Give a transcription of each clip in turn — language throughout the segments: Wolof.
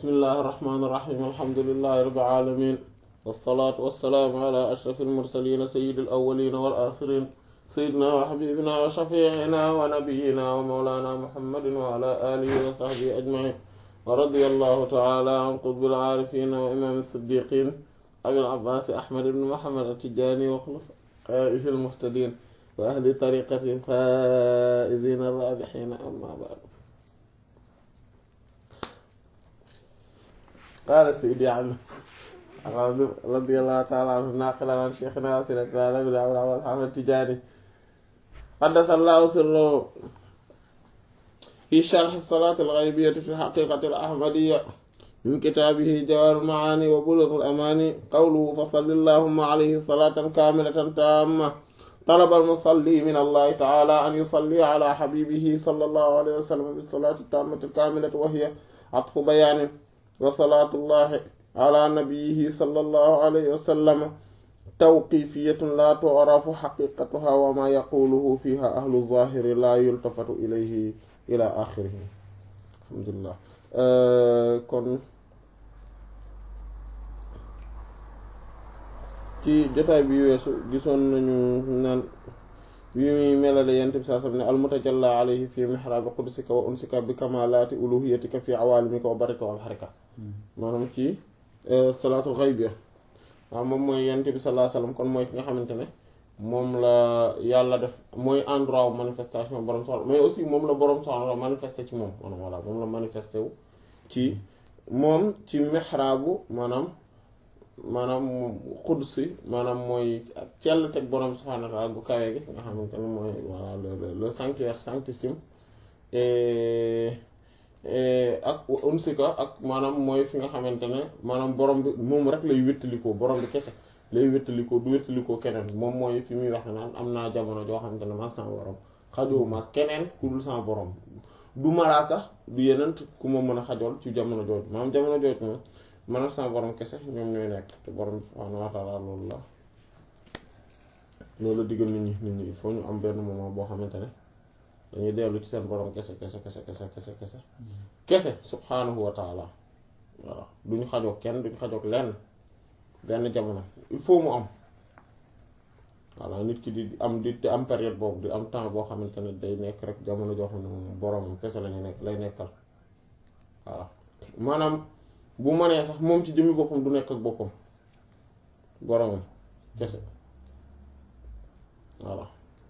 bismillahi irrahmani irrahim alhamdulilahi rabbil alamin wassalaatu wassalaamu ala ashrafil mursalin sayyidil awwalin wal axirin sayyidina wa habibina wa shafiina wa nabiyina wa mawlana muhammadin wa ala alihi wa sahbihi ajmain wa radiyallahu taala an qutbil aarifin wa imam siddiqin abil abbas ahmad ibn muhammad at-tijani wa xulafaihi al-muhtadin wa ahli tariqati faa'izina ar-raabihiina amma ba'du qaala Seydi Ali radiyallahu ta'ala anhu naaqilan an shaykhina wa sayyidina Abil Abbas Ahmad Tijaani qaddasallahu sirrahu fi sharhi salaati al-ghaybiyyati fi haqiiqati al-ahmadiyya min kitaabihi Jawaahirul Ma'aani wa Buluughul Amaani qawluhu fa salli allahumma alayhi salaatan kaamilatan taamma طلب المصلي من الله تعالى أن يصلي على حبيبه صلى الله عليه وسلم بالصلاة التامة الكاملة وهي عطف بيان وصلاة الله على نبيه صلى الله عليه وسلم توقيفية لا تعرف حقيقتها وما يقوله فيها أهل الظاهر لا يلتفت إليه إلى آخره الحمد لله kon ci jotaay bi weesu gisoon nañu naan bi muy melale yent bi saa sam ne almutajalla alayhi fi mihraabi qudusika wa unsika bi kamalaati uluhiyatika fi awaalimika wa barika wal xarika maanaam ci salaatul xaybiya waaw moom mooy yent bi salaa sallam kon mooy ki nga xamante ne moom la yàlla def mooy endroit wu manifestation borom soxla mais aussi moom la borom soxla manifesté ci moom maanaam voilà moom la manifesté wu ci moom ci mihraabu maanaam maanaam xudsi maanaam mooy cell teg borom subhaanahu wa ta'aala gu kawee gi nga xamante ne mooy voilà le le sanctuaire sanctissime ak unsika ak maanaam mooy fi nga xamante ne maanaam borom bi moom rek lay wéttalikoo borom bi kese lay wéttalikoo du wéttalikoo keneen moom mooy fi muy wax naan am naa jamono joo xamante ne man sama borom xajowuma keneen ku dul sama borom du malaaka du yeneen ku ma mën a xajool ci jamono jooju maanaam jamono jooju moom man sama borom kese ñoom ñooy nekk te borom subhaanahu wa ta'ala loolu la loolu la diggal nit ñi nit ñi il faut ñu am benn moment boo xamante ne dañuy dellu ci seen borom kese kese kese kese kese kese kese subhaanahu wa ta'ala voilà duñu xajoog kenn duñu xajoog lenn benn jamono il faut mu am voilà nit ki di am di am période boobu di am temps boo xamante ne day nekk rek jamono joo xam ne moom boromam kese lañu nekk lay nekkal voilà maanaam bu mënee sax moom ci jëmmi boppam du nekk ak boppam boromam kese voilà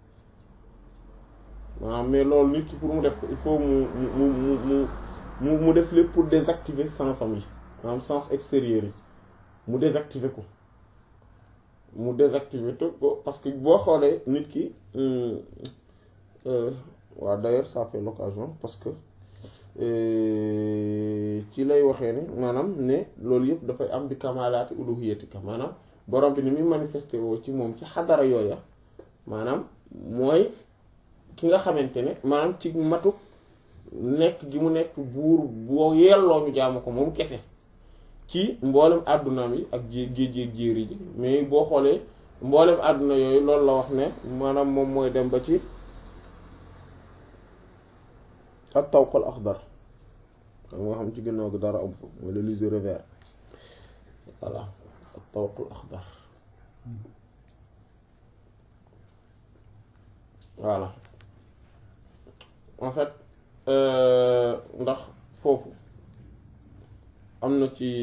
maanaam mais loolu nit ki pour mu def ko il faut mu mu mu mu mu mu def lépp pour désactiver sensam yi maanaam sens extérieur yi mu désactiver ko mu désactiver ko parce que boo xoolee nit ki waaw d'ailleurs ça fait l'occasion parce que ci lay waxee ne maanaam ne loolu yëpp dafay am bi kamalaati uluhiyatika maanaam borom bi ni muy manifesté woo ci moom ci xadara yooya maanaam mooy ki nga xamante ne maanaam ci matu nekk gi mu nekk buur boo yelloo ñu jaamu ko moom kese ci mboolem àddunaam yi ak jé géej jéeri ji mais boo xoolee mboolem àdduna yooyu loolu la wax ne maanaam moom mooy dem ba ci ak tawqal axdar xam nga xam ci ginnaaw gi dara am fa mooy le liséré vert voilà ak tawqal axdar voilà en fait ndax foofu am na ci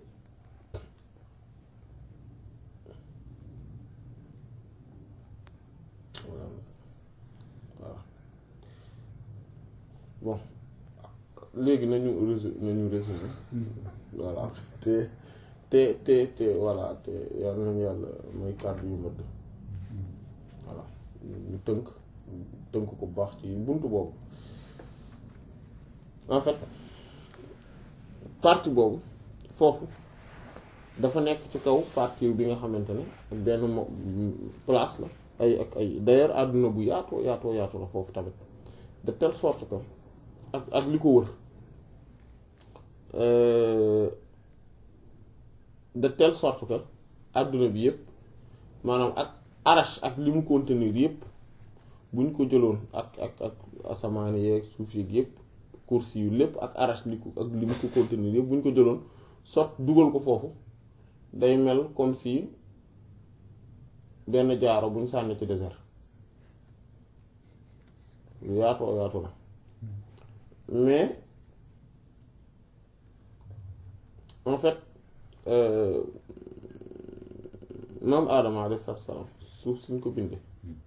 voilà bon léegi nañu résumé nañu résumé voilà te te te te voilà te yàlla nañu yàlla mooy kàddu yu mëdd voilà ñu tënk tënk ko bu baax ci buntu boobu en fait partie boobu foofu dafa nekk ci kaw partie bi nga xamante ne benn mo place la ay ak ay d'ailleurs àdduna bu yaatoo yaatoo yaatoo la foofu tamit de telle sorte que ak ak li ko wër de telle sorte que àdduna bi yépp maanaam ak arache ak li mu contenir yépp buñ ko jëloon ak ak ak asamaan yeeg suuf yeeg yépp kursi yu lépp ak arash li ko ak li mu ko contenir yëpp bu ñu ko jëloon sot dugal ko foofu day mel comme si benn jaaro bu ñu sànni ci désert lu yaatoo yaatu la mais en fait maam Adama alayhi salaam suuf suñ ko bindee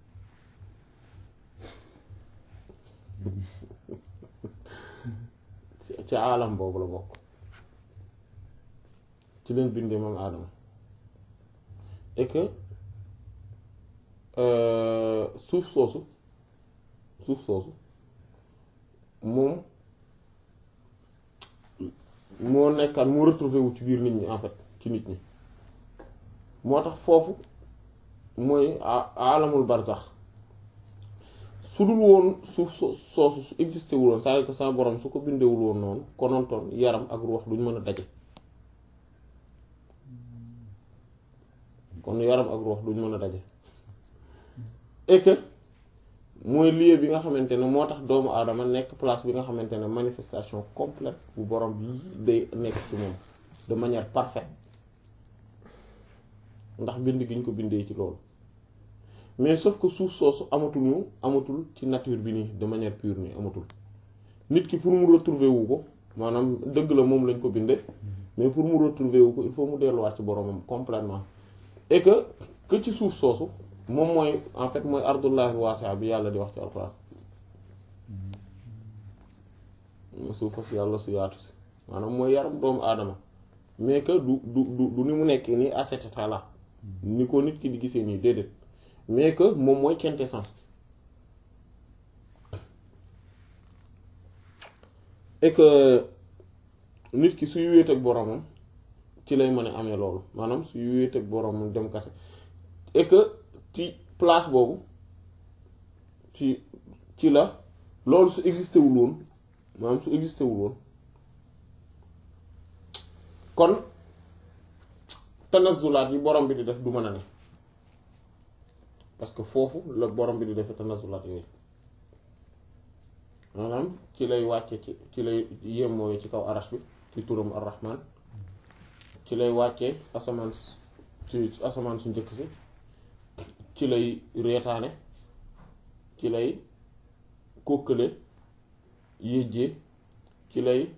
ci alam boobu la bokk ci leen bindee maam Adama et que suuf soosu suuf soosu moom moo nekkaan moo retrouvé wu ci biir nit ñi en fait ci nit ñi moo tax foofu mooy alamul barzax su dul woon suuf so soosu su existé wuloon c'est-à-dire que sa borom su ko bindewul woon noonu konontoon yaram ak ruux duñ mën a daje kon yaram ak ruux duñ mën a daje et que mooy lieu bi nga xamante ne moo tax doomu aadama nekk place bi nga xamante ne manifestation complète bu borom bi day nekk ci moom de manière parfaite ndax bind gi ñu ko bindee ci loolu mais sauf que suuf soosu amatul ñu amatul ci nature bi nii de manière pure nii amatul nit ki pour mu retrouver wu ko maanaam dëgg la moom lañ ko bindee mais pour mu retrouver wu ko il faut mu delluwaat ci boromam complètement et que que ci suuf soosu moom mooy en fait mooy ardullahi waasi'a bi yàlla di wax ci alxuraan suufa si yàlla su yaatu si maanaam mooy yaram doomu aadama mais que du du du du ni mu nekk nii à cet état là ni ko nit ki di gisee nii déedéet mais que moom mooy quintessence et que nit ki suy wéet ak boromam ci lay mën a amee loolu maanaam suy wéet ak boromam dem kase et que ci place boobu ci ci la loolu su existé wul woon maanaam su existé wul woon kon tanazulaat yi borom bi di def du mën a ne parce que foofu la borom bi di defee tanazulaat yooyu maanaam ci lay wàcce ci ci lay yemmooyu ci kaw arash bi ci turam ar-rahman ci lay wàccee asamaan ci asamaan su njëkk si ci lay reetaane ci lay kókkale yéjjee ci lay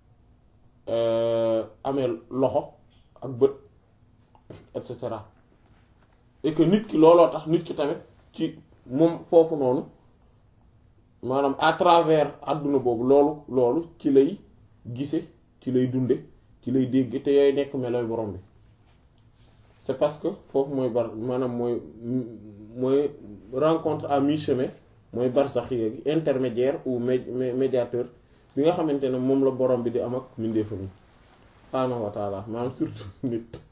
amee loxo ak bët et cetera et que nit ki looloo tax nit ki tamit ci moom foofu noonu maanaam à travers àdduna boobu loolu loolu ci lay gise ci lay dunde ci lay dégg te yooyu nekk melooy borom bi c'est parce que foofu mooy bar maanaam mooy mooy rencontre à mi-chemin mooy barsax yéegi intermédiaire ou médiateur bi nga xamante ne moom la borom bi di am ak mbindeefam yi subhaanahu wa taala maanaam surtout nit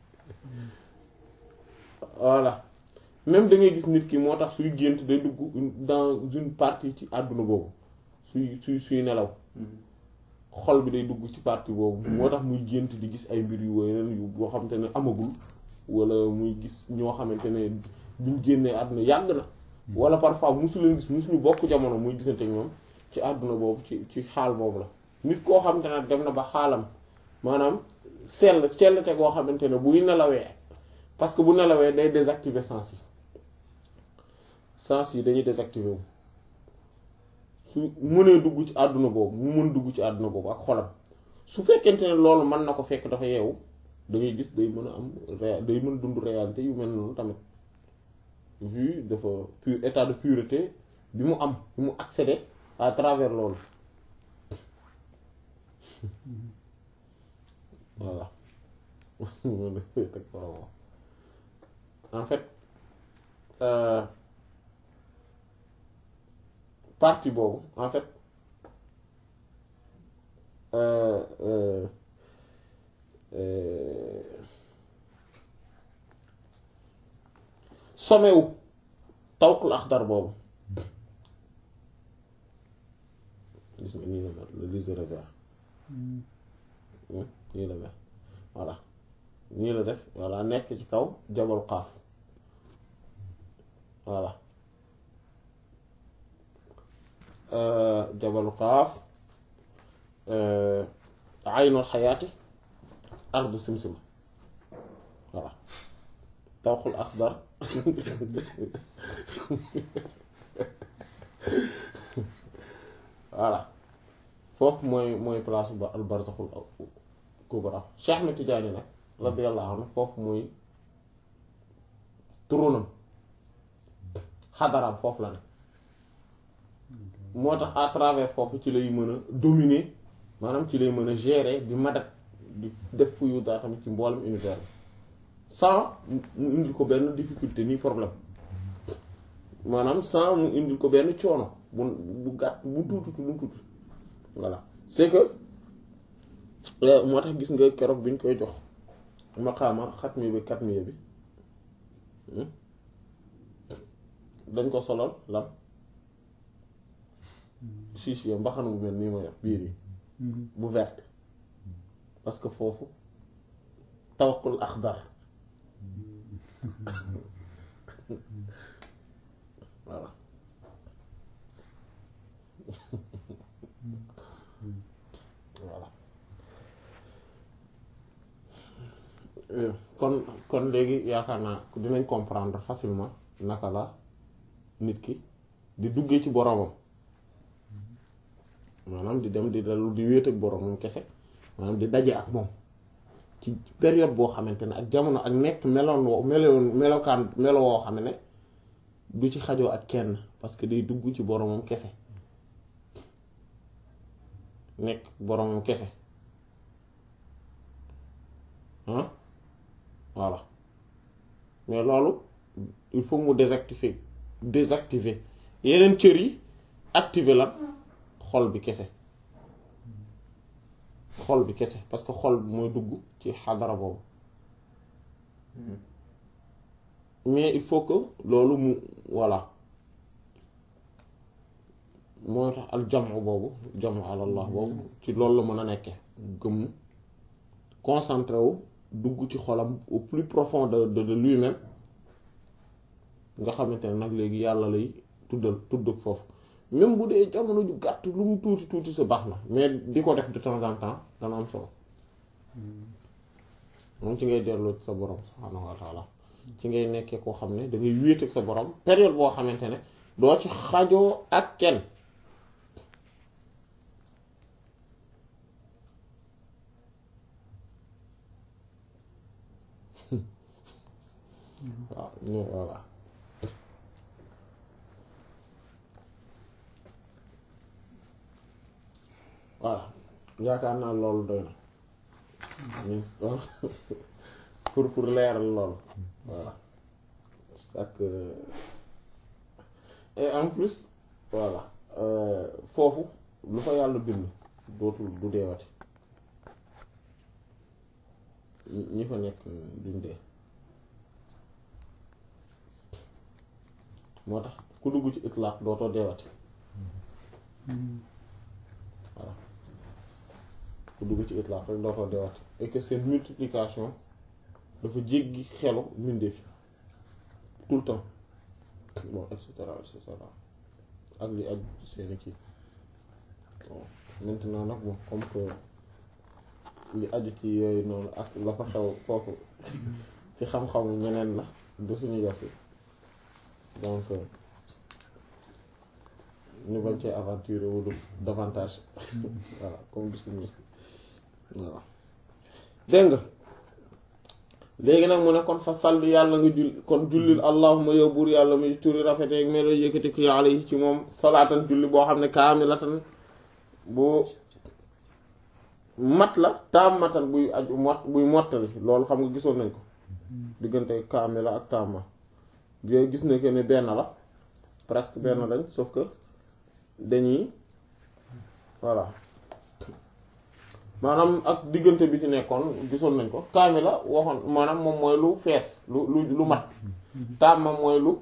voilà même da ngay gis nit ki moo tax suy gént day dugg dans une partie ci àdduna boobu suy suy suy nelaw xol bi day dugg ci partie boobu moo tax muy gént di gis ay mbir yu wóyeen yu boo xamante ne amagul wala muy gis ñoo xamante ne buñ génnee àdduna yàgg na wala parfois musu leen gis musuñu bokk jamono muy gisante ñoom ci àdduna boobu ci ci xaal boobu la nit koo xamante ne dem na ba xaalam maanaam sell sellte koo xamante ne buy nelawee parce que bu nelawee day désactiver sens yi sens yi dañuy désactiver wu su mënee dugg ci àdduna boobu mu mën dugg ci àdduna boobu ak xolam su fekkente ne loolu mën na ko fekk dafa yeewu da ngay gis day mën a am ré day mën dund réalité yu mel noonu tamit vu dafa pur état de pureté bi mu am bi mu accéder à travers loolu voilà en fait euh, partie boobu en fait euh, euh, sommet wu tawqul axdar boobu gis nga nii la mel le liseur vert nii la mel voilà nii la def voilà nekk ci kaw jabal xaaf voilà jabalu xaaf aynul xayaati ardu simsim voilà tawxul axdar voilà foofu mooy mooy place ba al barzaxul kubra Cheikh Ahmed Tidiane nag radiyallahu anhu foofu mooy turunam xadaraam foofu la ne moo tax à travers foofu ci lay mën a dominer maanaam ci lay mën a gérer di madat di def fuyu daa tamit ci mboolem univers bi sans mu indil ko benn difficulté ni problème maanaam sans mu indil ko benn coono bu bu gàtt bu tuuti lu tuuti voilà c'est que moo tax gis nga keroog bi ñu koy jox maqaama xatmi bi katmiya bi dañ ko solal lan chiche yo mbaxana bu mel nii ma yor biir yi bu verte parce que foofu tawqul axdar voilà voilà kon kon léegi yaakaar naa dinañ comprendre facilement naka la nit ki di duggee ci boromam maanaam di dem di dalu di wéet ak boromam kese maanaam di daje ak moom ci période boo xamante ne ak jamono ak nekk meloon woo meloon melokaan melo woo xam ne du ci xajoo ak kenn parce que day dugg ci boromam kese nekk boromam kese ah voilà mais loolu il faut mu désactiver désactiver yeneen cër yi activer la xol bi kese xol bi kese parce que xol bi mooy dugg ci xadara boobu mais il faut que loolu mu voilà mooy tax al jamu boobu jamu alallah boobu ci loolu la mën a nekke gëm concentré wu dugg ci xolam au plus profond de de de lui-même nga xamante ne nag léegi yàlla lay tuddal tudd foofu même bu dee jamono ju gàtt lu mu tuuti tuuti sa baax na mais di ko def de temps en temps dana am solo moom ci ngay delloo sa borom subhaanahu wa taala ci ngay nekkee koo xam ne da ngay wéet ak sa borom période boo xamante ne doo ci xajoo ak kenn waaw ñu voilà voilà yaakaar naa loolu doy na pour pour leeral loolu voilà ak et en plus voilà foofu lu fa yàlla bind dootul du deewati ñi fa nekk duñ dee moo tax ku dugg ci itlaq dootoo deewati voilà ku dugg ci itlaq rek dootoo deewati et que seen multiplication dafa jéggi xelu mbindeef yi tout le temps bon et cetera et cetera ak li ak seeni kii bon maintenant nag bon comme que li aju ci yooyu noonu ak la fa xew foofu ci xam-xamu ñeneen la du suñu yos yi donc ñu bañ cee aventure wulu davantage voilà comme du suñu voilà dégg nga léegi nag mu ne kon fa salli yàlla nga jull kon jullil allahuma yow buur yàlla muy turi rafeteeg melo yëkkati ko yàlla yi ci moom salaatan julli boo xam ne kaamilatan bu mat la taamatan buy aju mot buy mottali loolu xam nga gisoon nañ ko diggante kaamila ak taama yooyu gis na que ne benn la presque benn lañ sauf que dañuy voilà maanaam ak diggante bi ci nekkoon gisoon nañ ko kaamila waxoon maanaam moom mooy lu fees lu lu lu mat taama mooy lu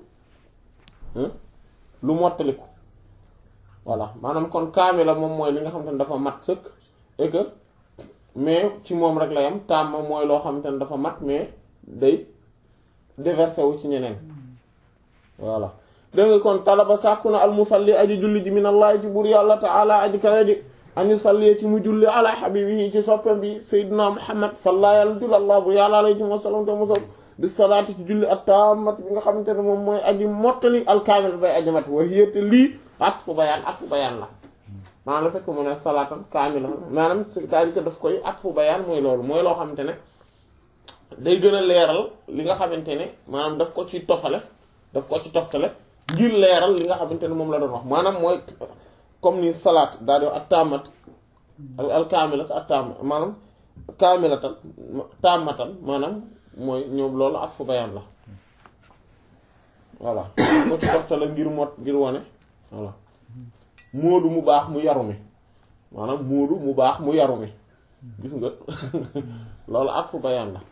lu mottaliku voilà maanaam kon kaamila moom mooy li nga xamante ne dafa mat sëkk et que mais ci moom rek la yam taama mooy loo xamante ne dafa mat mais day déversé wu ci ñeneen voilà dégg nga kon talaba sàkku na almusalli aji julli ji min allah ci buur yàlla taala aji kawe ji añu sallee ci mu julli ala habibihi ci soppam bi sayyidina muhammad salla yàlla jullallah bu yàlla alayhi wa sallam te mosal bi salaati ci julli at-tammat bi nga xamante ne moom mooy aji mottali alkaamil bay aji mat wa hiya te lii atfu bayaan atfu bayaan la maanaam la fekk mu ne salaatan kaamila maanaam c'est-à-dire que daf koy atfu bayaan mooy loolu mooy loo xamante ne day gën a leeral li nga xamante ne maanaam daf ko ci tofale daf ko ci toftale ngir leeral li nga xamante ne moom la doon wax maanaam mooy comme ni salaat daal di at taamat al kaamilat at taam maanaam kaamilatan taamatan maanaam mooy ñoom loolu atfu bayaan la voilà ko ci toftale ngir mot ngir wane voilà móodu mu baax mu yaru mi maanaam móodu mu baax mu yaru mi gis nga loolu atfu bayaan la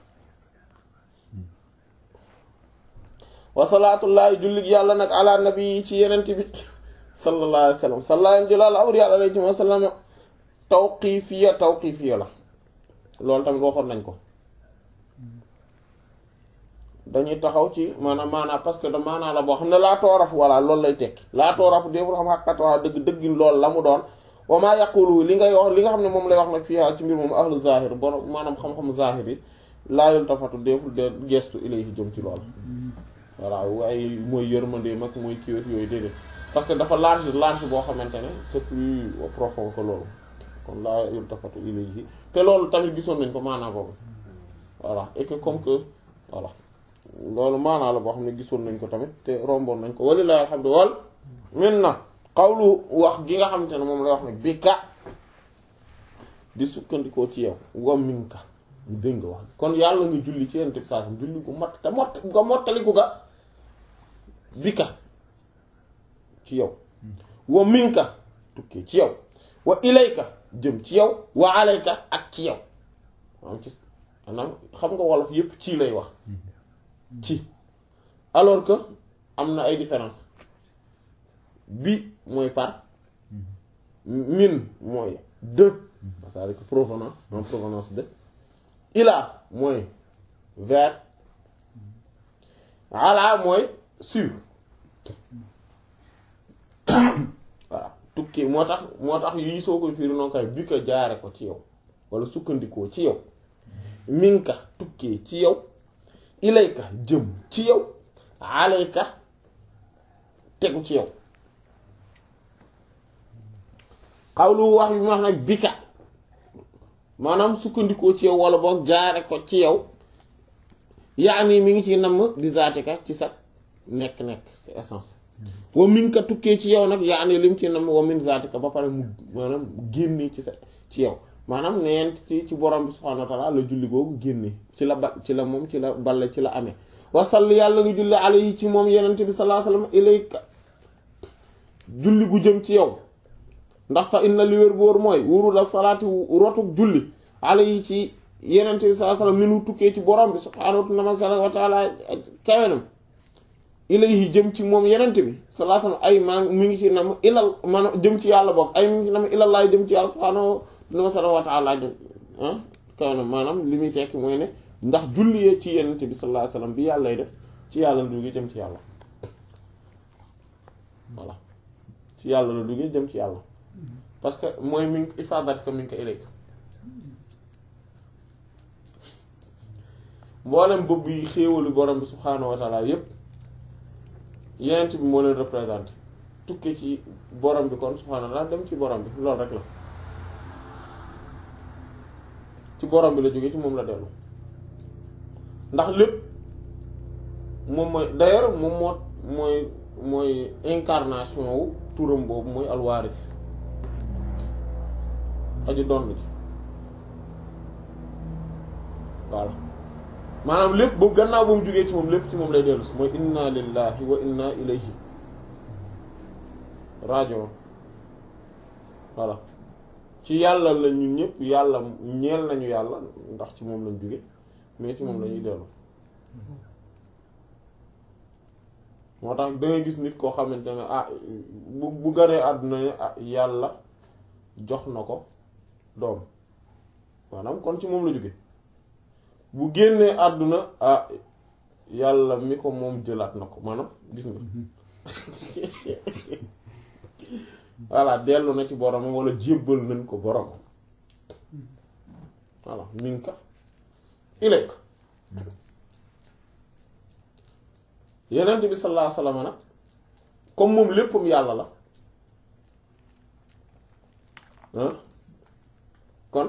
wasalaatullaahi jullit yàlla nag ala nabi ci yenent bi sallallahu alayhi wa sallam sallallahu jëlaal awr yàlla alayhi wa sallam tawqifiya tawqifiya la loolu tamit waxoon nañ ko dañuy taxaw ci maanaam maanaam parce que da maanaa la boo xam ne laa tooraf walla loolu lay tekki laa tooraf déeful xam xaqat waa dëgg dëggin loolu la mu doon wa maa yaqulu li ngay wax li nga xam ne moom lay wax nag fii ci mbir moom ahlu zahir borom maanaam xam-xam zahir yi laa yultafatu déeful de gestu ilayhi jëm ci lool voilà waaye mooy yërmande mag mooy kiiwét yooyu déedéet parce que dafa large large boo xamante ne c'est plus profond que loolu kon laa yultafatu ilayhi te loolu tamit gisoon nañ ko maanaa boobu voilà et que comme que voilà loolu maanaa la boo xam ne gisoon nañ ko tamit te romboon nañ ko walilahi alhamdu wal min na xawlu wax gi nga xamante ne moom lay wax nag bi ka di sukkandikoo ci yow wa min ka dégg nga wax kon yàlla nga julli ci yonent bi saa julli gu mat te mott nga mottaliku ga bi ka ci yow wa min ka tukkee ci yow wa ilayka jëm ci yow wa alayka ak ci yow maanaam ci maanaam xam nga wolof yépp ci lay wax ci alors que am na ay différence bi mooy par min mooy de c'est-à-dire que provenant en provenance de ila mooy vers ala mooy sur voilà tukki moo tax moo tax yii soo koy fiiri noonu kay bi ko jaare ko ci yow wala sukkandikoo ci yow minka tukkee ci yow ilayka jëm ci yow alayka tegu ci yow xawlu wax bi mu wax nag bika maanaam sukkandikoo ci yow wala boog jaare ko ci yow yaani mi ngi ci namm di zaatika ci sa nekk-nekk sa essence wa min ka tukkee ci yow nag yaani lim ci namm wa min zaatika ba pare mu maanaam génnee ci sa ci yow maanaam neent ci ci borom bi subhaanahu wa ta'ala la julli googu génne ci la ba ci la moom ci la balle ci la amee wasall yàlla nga julli alayhi ci moom yenente bi sallallahu alayhi wasallam ilayka julli gu jëm ci yow ndax fa inna li wér boor mooy wuru la salaati rotuk julli alayhi ci yenente bi sallallahu alayhi wasallam minu tukkee ci borom bi subhaanahu wa ta'ala kawenam ilayhi jëm ci moom yenente bi sallallahu alayhi wasallam ay maa mi ngi ci nam ilal maanaam jëm ci yàlla boog ay mi ngi ci nam ilal laay jëm ci yàlla subhaanahu wa ta'ala jëm ah kawenam maanaam li muy tekki mooy ne ndax julli ci yenente bi sallallahu alayhi wasallam bi yàlla lay def ci yàlla la duggee jëm ci yàlla voilà ci yàlla la duggee jëm ci yàlla parce que mooy mi ngi ifaadat ko mi ngi ko ilayka mboolem bëbb yi xéewalu borom bi subhaanahu wa taala yépp yenent bi moo leen représenté tukki ci borom bi kon subhaanahu wa taala dem ci borom bi loolu rek la ci borom bi la jógee ci moom la dellu ndax lépp moom mooy d'ailleurs moom moo mooy mooy incarnation wu turam boobu mooy alwaaris aju doon ci voilà maanaam lépp ba gannaaw ba mu jógee ci moom lépp ci moom lay dellu si mooy inna lillahi wa inna ilayhi rajo voilà ci yàlla la ñun ñëpp yàlla ñeel nañu yàlla ndax ci moom lañ jóge mais ci moom lañuy dellu moo tax da ngay gis nit koo xamante ne ah bu bu ganee àdduna ne ah yàlla jox na ko doom maanaam kon ci moom la jóge bu génnee àdduna ah yàlla mi ko moom jëlaat na ko maanaam gis nga voilà dellu na ci boromam wala jébbal nañ ko boromam voilà minka ilayk yenent bi sallallahu alayhi wasallam nag comme moom léppam yàlla la ah kon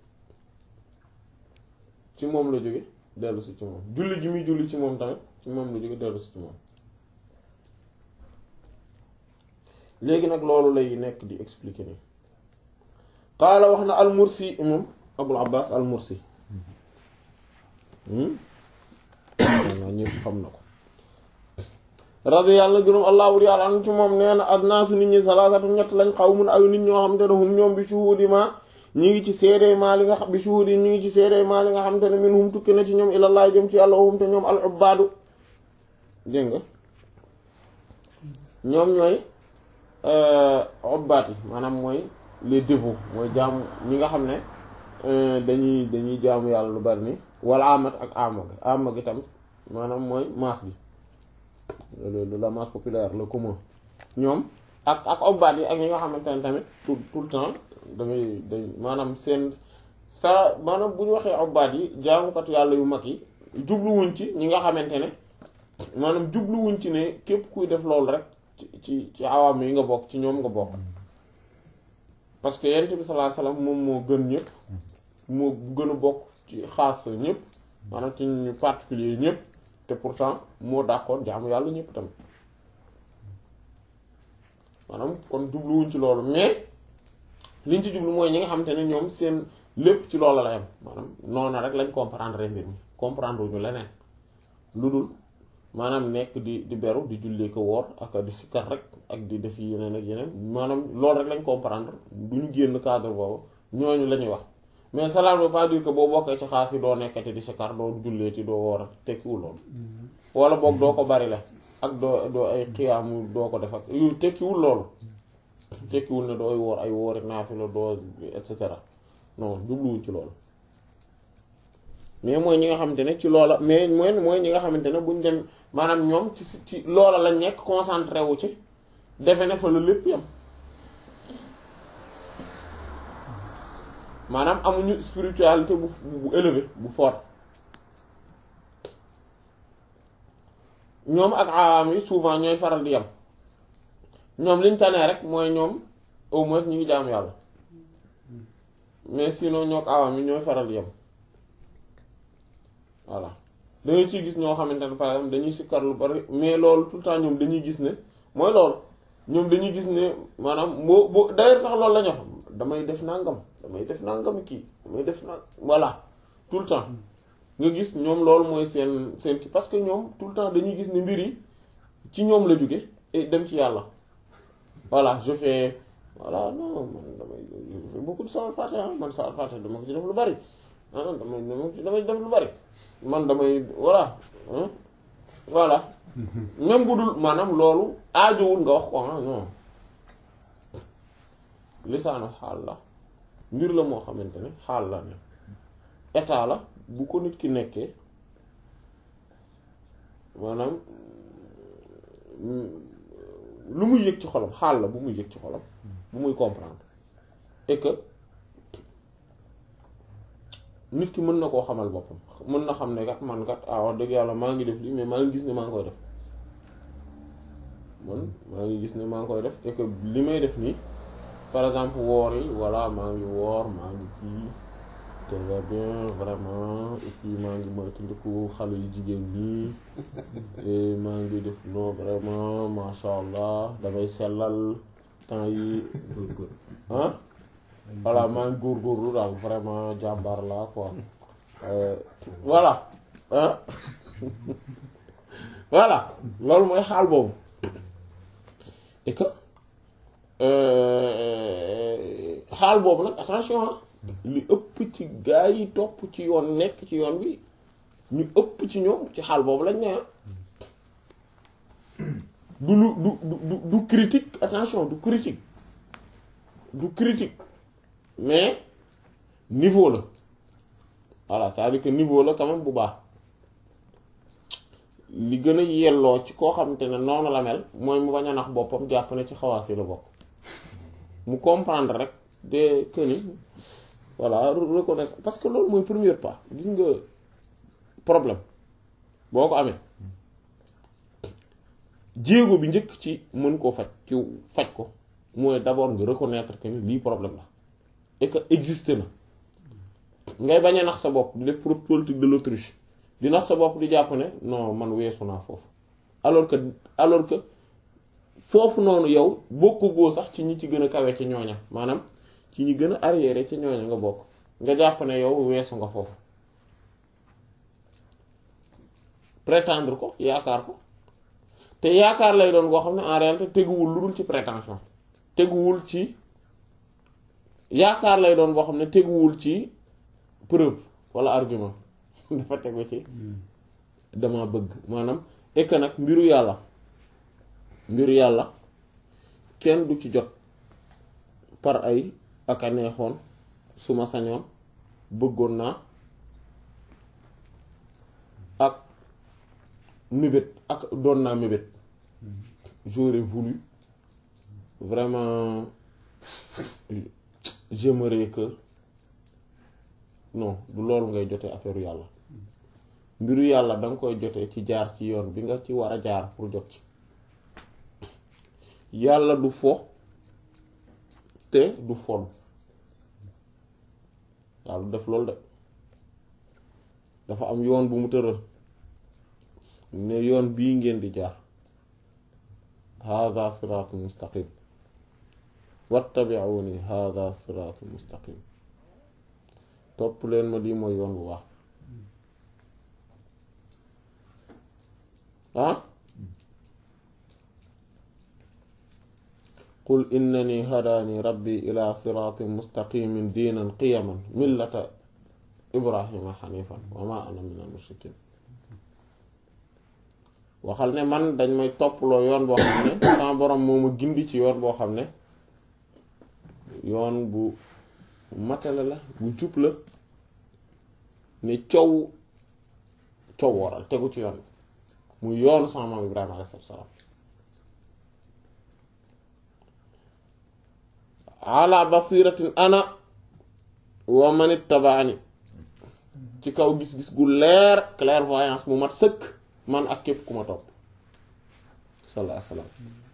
ci moom la jóge dellu si ci moom julli gi muy julli ci moom tamit ci moom la jóge dellu si ci moom léegi nag loolu lay nekk di expliquer nii qaala wax na al mursi moom abul abbas al mursi naa ñëpp xam na ko radi yàlla gërëm allah wur yàlla anu ci moom nee na adnaasu nit ñi salaasatu ñett lañ xaw mun ay nit ñoo xam te ne hum ñoom bi shuhudi ma ñi ngi ci seede maa li nga xam bi shuhudi ñi ngi ci seede maa li nga xam te ne min hum tukki na ci ñoom ilallah jëm ci yàlla hum te ñoom al ubbaadu dégg nga ñoom ñooy ubbaat yi maanaam mooy les dévots mooy jaamu ñi nga xam ne dañuy dañuy jaamu yàlla lu bari ni wala amat ak ama gi ama gi tamit maanaam mooy masse bi la masse populaire le commun ñoom ak ak ubbaat yi ak ñi nga xamante ne tamit tout tout le temps da ngay day maanaam seen sa maanaam bu ñu waxee ubbaat yi jaamukatu yàlla yu mag yi jubluwuñ ci ñi nga xamante ne maanaam jubluwuñ ci ne képp kuy def loolu rek ci ci ci awaam yi nga bokk ci ñoom nga bokk parce que yonent bi sallallahu alayhi wasallam moom moo gën ñëpp moo gën a bokk ci xaas ñëpp maanaam ci ñu particulier ñëpp te pourtant moo dàqoon jaamu yàlla ñëpp tamit maanaam kon jubluwuñ ci loolu mais liñ ci jublu mooy ñi nga xamante ne ñoom seen lépp ci loolu la yam maanaam noonu rek lañ comprendre mbir mi comprendre wuñu leneen lu dul maanaam nekk di di beru di jullee ko woor ak di sikkar rek ak di def yeneen ak yeneen maanaam loolu rek lañ comprendre du ñu génn cadre boobu ñooñu la ñuy wax mais cela ne veut pas dire que boo bokkee ci xaas yi doo nekkati di sikkar doo julleeti doo woor tekkiwul loolu wala boog doo ko bari la ak doo doo ay xiyaamu doo ko def ak yu tekkiwul loolu tekkiwul ne dooy woor ay woori naafila doo et cetera non jubluwuñ ci loolu mais mooy ñi nga xamante ne ci loola mais mooy mooy ñi nga xamante ne buñ dem maanaam ñoom ci ci loola lañ nekk concentré wu ci defe ne fa la lépp yam maanaam amuñu spiritualité bu bu élevé bu fort ñoom ak awaam yi souvent ñooy faral di yam ñoom liñ tanee rek mooy ñoom au moins ñu ngi jaam yàlla mais sinon ñoo ak awaam yi ñooy faral di yam voilà dañuy ciy gis ñoo xamante ne par exemple dañuy sikkar lu bari mais loolu tout le temps ñoom dañuy gis ne mooy loolu ñoom dañuy gis ne maanaam boo boo d'ailleurs sax loolu la ñu wax damay def nangam damay def nangam kii damay def na voilà tout le temps nga gis ñoom loolu mooy seen seen kii parce que ñoom tout le temps dañuy gis ne mbir yi ci ñoom la jóge et dem ci yàlla voilà je fais voilà non man damay je fais beaucoup de salaat fatiha man salaat fatiha dama ko ci def lu bari ah damay damay def lu bari man damay voilà voilà même bu dul maanaam loolu aajowul nga wax ko ah non lisaanu xaal la mbir la moo xamante ne xaal la ne état la bu ko nit ki nekkee maanaam lu muy yëg ci xolam xaal la bu muy yëg ci xolam bu muy comprendre et que nit ki mën na koo xamal boppam mën na xam ne kat man kat ah wax dëgg yàlla maa ngi def lii mais maa ngi gis ne maa ngi koy def man maa ngi gis ne maa ngi koy def et que li may def nii par exemple woor yi voilà maa ngi woor maa ngi kii te va bien vraiment et puis maa ngi moytandiku xale yu jigéen ñi et maa ngi def non vraiment masha allah damay sellal temps yi ah voilà maa ngi góorgóorlu daal vraiment jàmbaar la quoi voilà ah voilà loolu mooy xaal boobu et que xaal boobu nag attention li ëpp ci gaa yi topp ci yoon nekk ci yoon bi ñu ëpp ci ñoom ci xaal boobu lañ ne du lu du du du critique attention du critique du critique mais niveau la voilà c'est-à-dire que niveau la quand même bu baax li gën a yelloo ci koo xamante ne noonu la mel mooy mu bañ a nax boppam jàpp ne ci xawaas yi la bokk mu comprendre rek de que ni voilà reconnaître parce que loolu mooy premier pas gis nga problème boo ko amee jéego bi njëkk ci mën koo faj ci faj ko mooy d'abord nga reconnaître que ni lii problème la et que existe na ngay bañ a nax sa bopp di def politique de l'autruche di nax sa bopp di jàpp ne non man weesu naa foofu alors que alors que foofu noonu yow bokkugoo sax ci ñi ci gën a kawe ci ñooña maanaam ci ñi gën a arriéré ci ñooña nga bokk nga jàpp ne yow weesu nga foofu prétendre ko yaakaar ko te yaakaar lay doon boo xam ne en réalité teguwul lu dul ci prétention teguwul ci yaakaar lay doon boo xam ne teguwul ci preuve walla argument dafa tegu ci dama bëgg maanaam et que nag mbiru yàlla mbiru yàlla kenn du ci jot par ay ak a neexoon su ma sañoon bëggoon naa ak mébét ak doon naa mébét j'aurais voulu vraiment j'aimerais que non du loolu ngay jotee affaire yàlla mbiru yàlla danga koy jotee ci jaar ci yoon bi nga ci war a jaar pour jot ci yàlla du fo te du fon yàlla du def loolu de dafa am yoon bu mu tëral ne yoon bii ngeen di jaar hada siraatu mustaqim wattabi'uni hada siraatu mustaqim topp leen ma lii mooy yoon bu baax ah qul innani hadaani rabbi ila siraatin mustaqimin diinan qiyaman millata ibrahima xanifan wa ma ana min al mushrikin waxal ne man dañ may topploo yoon boo xam ne sama borom moo ma gindi ci yoon boo xam ne yoon bu matale la bu jub la ne coow coow waral tegu ci yoon mu yoonu sama maam Ibrahima alayhi salaam ala basiratin ana wa man ittabaani ci kaw gis-gis gu leer clairvoyance mu mat sëkk man ak képp ku ma topp sallallahu alayhi wasallam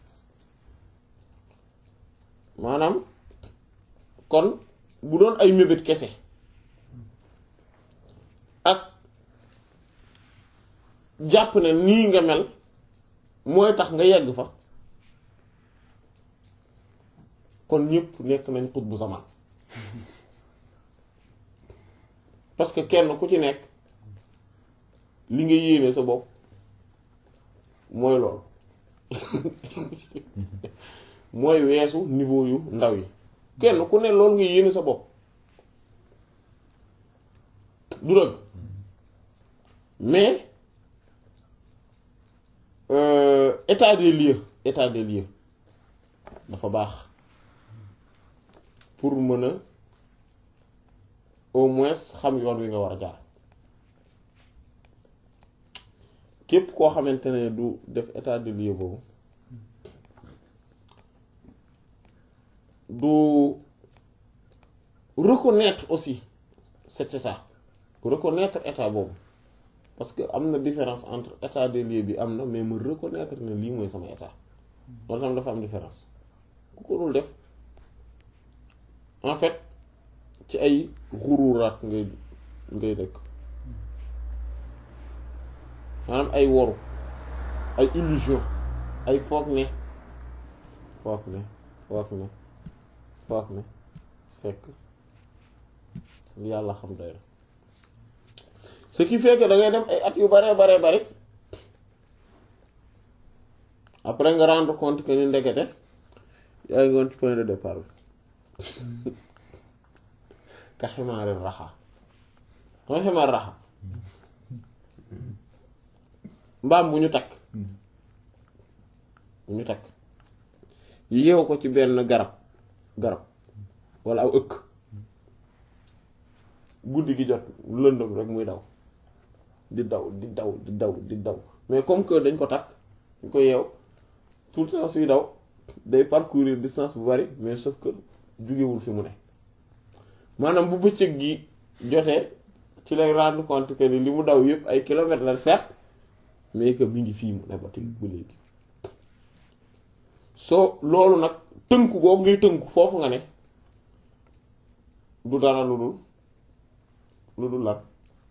maanaam kon bu doon ay mébét kese ak jàpp ne nii nga mel mooy tax nga yegg fa kon ñëpp nekk nañ xut bu zaman parce que kenn ku ci nekk li nga yéene sa bopp mooy loolu mooy weesu niveau yu ndaw yi kenn ku ne loolu nga yéene sa bopp du dëgg mais euh, état des lieux état des lieux dafa baax pour mën a au moins xam yoon wi nga war a jaar képp koo xamante ne du def état de lieu boobu du reconnaître aussi cet état reconnaître état boobu parce que am na différence entre état de lieu bi am na mais mu reconnaître ne lii mooy sama état loolu tam dafa am différence ku ko dul def en fait ci ay xururaat ngay ngay dëkk maanaam ay woru ay illusion ay foog ne foog ne foog ne foog ne fekk yàlla xam doy na ce qui fait que da ngay dem ay at yu bare bare bari après nga rendre compte que ni ndekete yaa ngi woon ci point de départ bi ka ximaari raxa xam ximaar raxa mbaam bu ñu takk bu ñu takk yeew ko ci benn garab garab walla aw ëkk guddi gi jot lëndëm rek muy daw di daw di daw di daw di daw mais comme que dañ ko takk dañ ko yeew tout le temps suy daw day parcourir distance bu bari mais sauf que jugewul fi mu ne maanaam bu bëccëg gi jotee ci lay rendre compte que ni li mu daw yëpp ay kilomètres la certes mais que mi ngi fii mu ne ba tey ba léegi soo loolu nag tënku googu ngay tënku foofu nga ne du dara lu dul lu dul lan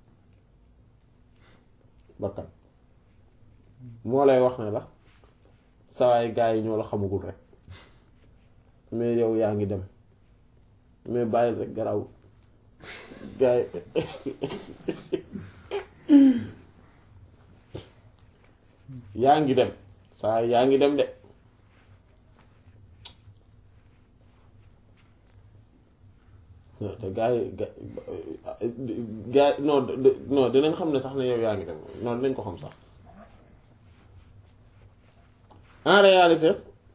bakkan moo lay wax ne la sawaay gaa yi ñoo la xamagul rek mais yow yaa ngi dem mais bàyyil rek garaw gaa yi yaa ngi dem saa yaa ngi dem de te gaa yi ga gaa non non dinañ xam ne sax ne yow yaa ngi dem non dinañ ko xam sax en réalité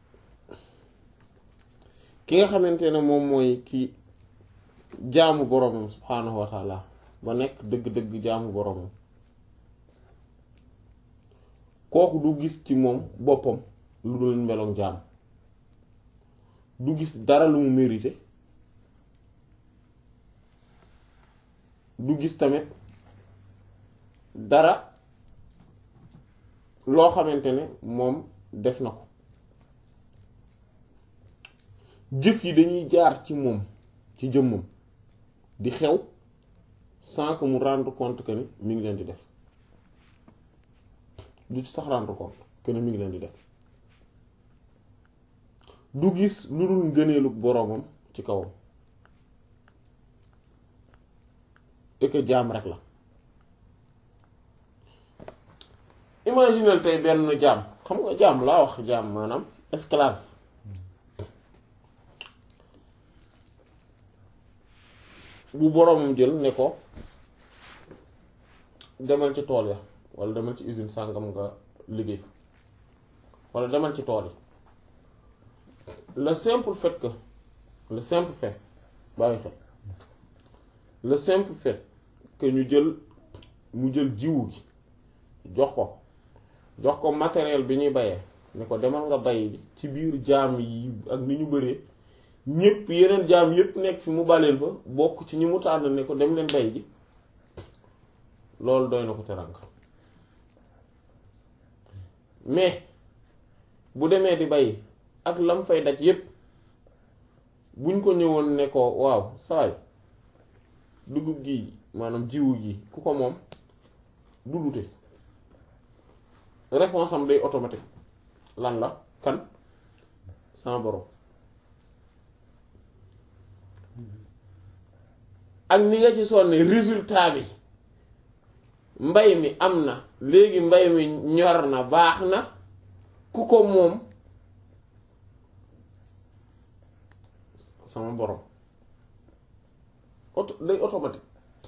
ki nga xamante ne moom mooy ki jaamu boromam subhaanahu wa taala ba nekk dëgg-dëgg jaamu boromam kooku du gis ci moom boppam lu dul meloŋ jaam du gis dara lu mu mérité du gis tamit dara loo xamante ne moom def na ko jëf yi dañuy jaar ci moom ci jëmmam di xew sans que mu rendre compte que ni mi ngi leen di def du ci sax rendre compte que ni mi ngi leen di def du gis lu dul ngëneelu boroomam ci kawam et que jaam rek la imaginel tey benn jaam xam nga jaam laa wax jaam maanaam esclave bu boroomam jël ne ko demal ci tool ya walla demal ci usine sàngam nga liggéey fa walla demal ci tool yi le simple fait que le simple fait bàyyi xel le simple fait que ñu jël mu jël jiwu gi jox ko jox ko matériel bi ñuy bayee ne ko demal nga bay ci biir jaam yi ak ni ñu bëree ñépp yeneen jaam yépp nekk fi mu baleen fa bokk ci ñi mu tànn ne ko dem leen bay ji loolu doy na ko teranga mais bu demee di bay ak lam fay daj yépp buñ ko ñëwoon ne ko waaw saay dugub gi maanaam jiwu gi ku ko moom du dute réponse am day automatique lan la kan sama borom ak ni nga ci sonne résultat bi mbay mi am na léegi mbay mi ñor na baax na ku ko moom sama borom auto day automatique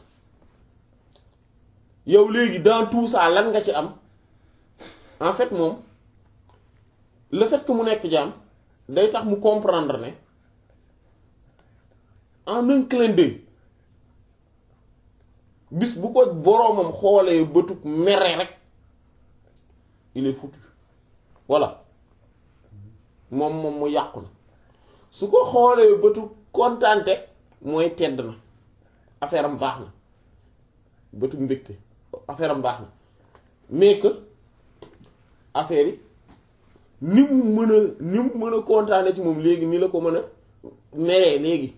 yow léegi dans tout ça lan nga ci am en fait moom le fait que mu nekk jaam day tax mu comprendre ne en un clin d'œil bis bu ko boroomam xoolee bëtug mere rek il est foutu voilà moom moom mu yàqu na su ko xoolee bëtug kontaante mooy tedd na affaire am baax na bëtug mbégte affaire am baax na mais que affaire yi ni mu mën a ni mu mën a kontaane ci moom léegi ni la ko mën a meree léegi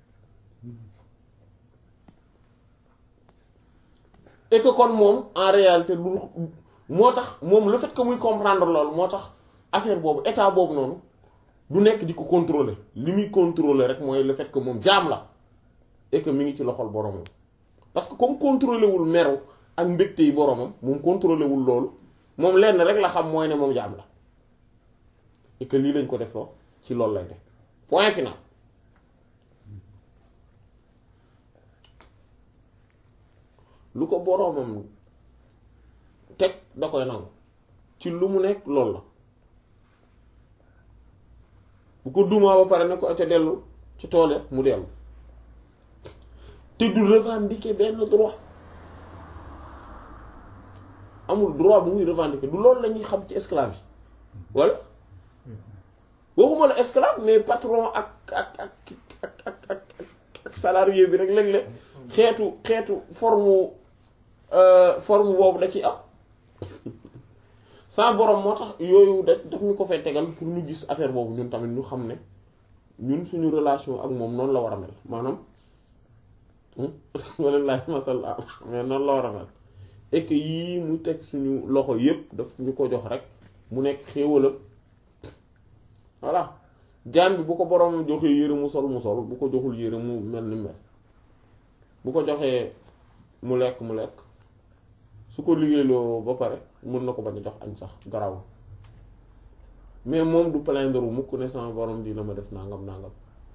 et que kon moom en réalité du moo tax moom le fait que muy comprendre loolu moo tax affaire boobu état boobu noonu du nekk di ko contrôler li muy contrôler rek mooy le fait que moom jaam la et que mi ngi ci loxol boromam parce que comme contrôler wul meru ak mbégte yi boromam moom contrôler wul loolu moom lenn rek la xam mooy ne moom jaam la et que lii lañ ko def loo ci loolu lay def point final lu ko boromam teg da koy nangu ci lu mu nekk loolu la bu ko dumaa ba pare ne ko ca dellu ci toole mu dellu te du revendiquer benn droit amul droit bu muy revendiquer du loolu la ñuy xam ci esclave yi walla waxuma la esclave mais patron ak ak ak ak ak ak ak salarié bi rek léeg-léeg xeetu xeetu forme forme boobu da ci am sa borom moo tax yooyu da daf ñu ko fay tegal pour ñu gis affaire boobu ñun tamit ñu xam ne ñun suñu relation ak moom noonu la war a mel maanaam wala laay masal mais noonu la war a mel et que yii mu teg suñu loxo yépp daf ñu ko jox rek mu nekk xéewalam voilà jaan bi bu ko borom joxee yére mu sol mu sol bu ko joxul yére mu mel ni mel bu ko joxee mu lekk mu lekk su ko liggéeyloo ba pare mën na ko bañ a jox añ sax garaw mais moom du plaindre mukk ne sama borom dina ma def nangam nangam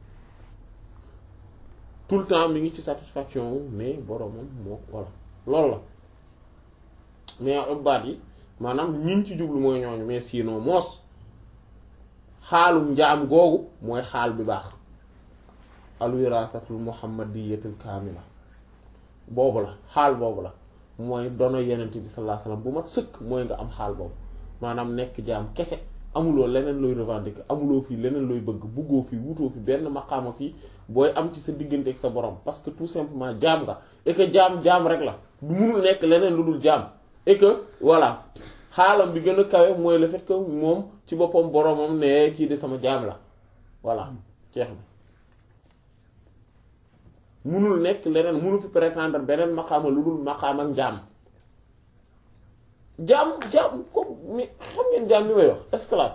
tout le temps mi ngi ci satisfaction wu mais boromam moo voilà loolu la mais ubbaat yi maanaam ñiñ ci jublu mooy ñooñu mais sinon moos xaalum njaam googu mooy xaal bi baax alwiraasatul muhammadiyatul kaamila boobu la xaal boobu la mooy dono yenent bi sallallahu alayhi wasallam bu mat sëkk mooy nga am xaal boobu maanaam nekk jaam kese amuloo leneen looy revendiquer amuloo fii leneen looy bëgg buggoo fii wutoo fi benn maqaama fii booy am ci sa diggante ak sa borom parce que tout simplement jaam nga et que jaam jaam rek la du munul nekk leneen lu dul jaam et que voilà xaalam bi gën a kawe mooy le fait que moom ci boppam boromam ne kii de sama jaam la voilà jeex na munul nekk leneen munu fi prétendre beneen maqaama lu dul maqaam ak jaam jaam jaam comme mi xam ngeen jaam bi may wax esclave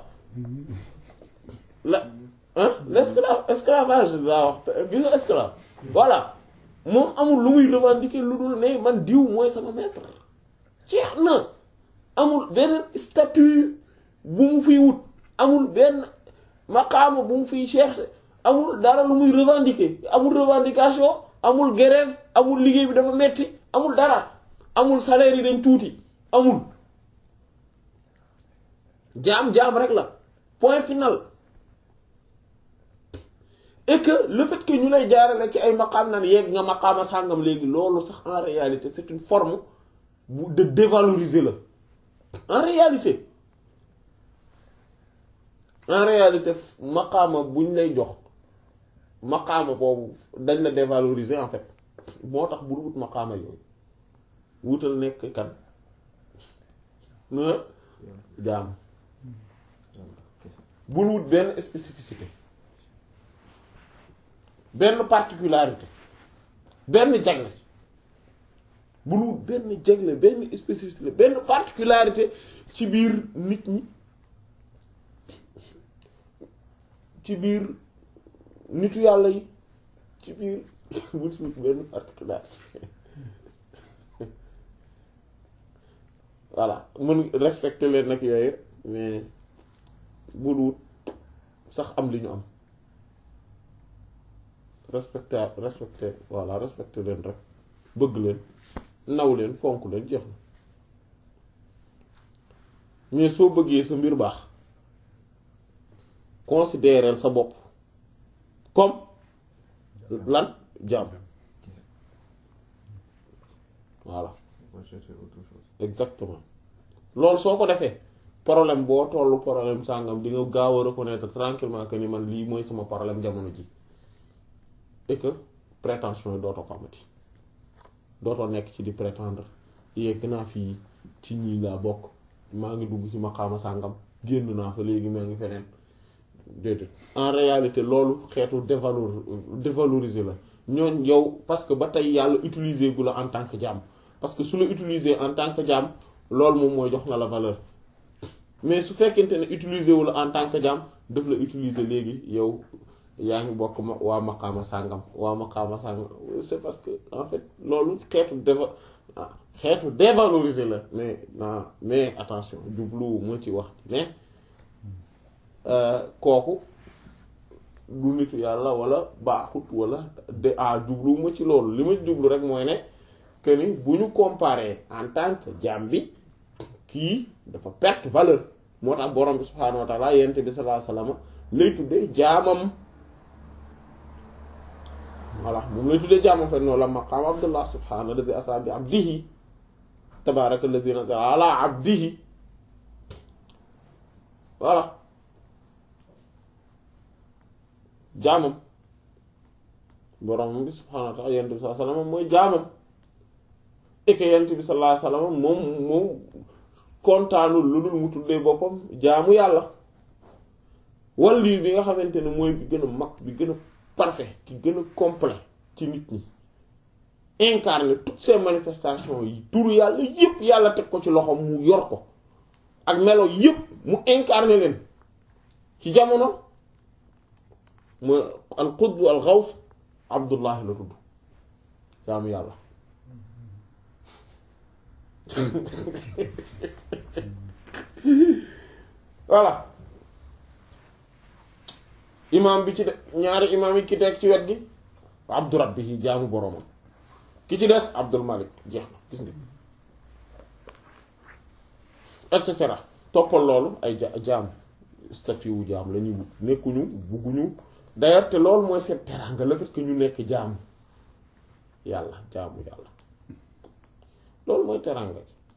la ah l'esclave esclavage laa wax bi nga esclave voilà moom amul lu muy revendiquer lu dul ne man diw mooy sama maître jeex na amul benn statut bu mu fiy wut amul benn maqaama bu mu fiy chercher amul dara lu muy revendiquer amul revendication amul grève amul liggéey bi dafa metti amul dara amul salaire yi dañ tuuti amul jaam jaam rek la point final et que le fait que ñu lay jaarale ci ay maqaam naan yegg nga maqaama sàngam léegi loolu sax en réalité c'est une forme bu de dévaloriser la en réalité en réalité maqaama buñ lay jox maqaama boobu dañ la dévaloriser en fait moo tax bul wut maqaama yooyu wutal nekk kan na jaam bul wut benn spécificité benn particularité benn jagle bul wut benn jagle benn spécificité benn particularité ci biir nit ñi ci biir nitu yàlla yi ci biir wut wut benn particularité voilà mën respecter leen nag yooyu mais bul wut sax am li ñu am respecter respecter voilà respecter leen rek bëgg leen naw leen fonk leen jeex na mais soo bëggee sa mbir baax considérer sa bopp comme lan jaam voilà exactement loolu soo ko defee problème boo tollu problème sàngam di nga gaaw a reconnaître tranquillement que ni man lii mooy sama problème jamono ji et que prétention yi dootoo ko amati dootoo nekk ci di prétendre yegg naa fii ci ñii laa bokk maa ngi dugg ci maqaama sàngam génn naa fa léegi maa ngi feneen déedéet en réalité loolu xeetu dévalor dévaloriser la ñooñ yow parce que ba tey yàlla utiliser gu la en tant que jaam parce que su la utiliser en tant que jaam loolu moom mooy jox na la valeur mais su fekkente ne utiliser wu la en tant que jaam daf la utiliser léegi yow yaa ngi bokk ma waa maqaama sàngam waa maqaama sàngam c'est parce que en fait loolu xeetu déva xeetu dévaloriser la mais non mais attention jublu moo ci wax ne kooku du nitu yàlla wala baaxut wala de ah jublu ma ci loolu li ma jublu rek mooy ne que ni bu ñu comparer en tant que jaam bi kii dafa perte valeur moo tax borom bi subhaanahu wa taala yent bi sallallahu alayhi wasallam lay tuddee jaamam voilà moom lay tuddee jaamam fa noonu la maqaam abdullah subhaana alladi asra bi abdihi tabaraka alladi nazala ala abdihi voilà jaamam borom bi subhaanahu wa ta'ala yent bi sallallahu alayhi wasallam mooy jaamam et que yent bi sallallahu alayhi wasallam moom moom kontaanul lu dul mu tuddee boppam jaamu yàlla wàllu bi nga xamante ne mooy bi gën a mag bi gën a parfait ki gën a complet ci nit ñi incarne toutes ces manifestations yi turu yàlla yépp yàlla teg ko ci loxo mu yor ko ak melo yépp mu incarne leen ci jamono mooy al qutb al xaws abdullahi la tudd jaamu yàlla voilà imaam bi ci de ñaari imaam yi ki teg ci wet gi abdu rabbi yi jaamu boroomam ki ci des abdul malik jeex na gis nga et cetera toppal loolu ay ja jaam statut wu jaam la ñuy wut nekkuñu bugguñu d'ailleurs te loolu mooy seen teraanga le fait que ñu nekk jaamu yàlla jaamu yàlla loolu mooy teraanga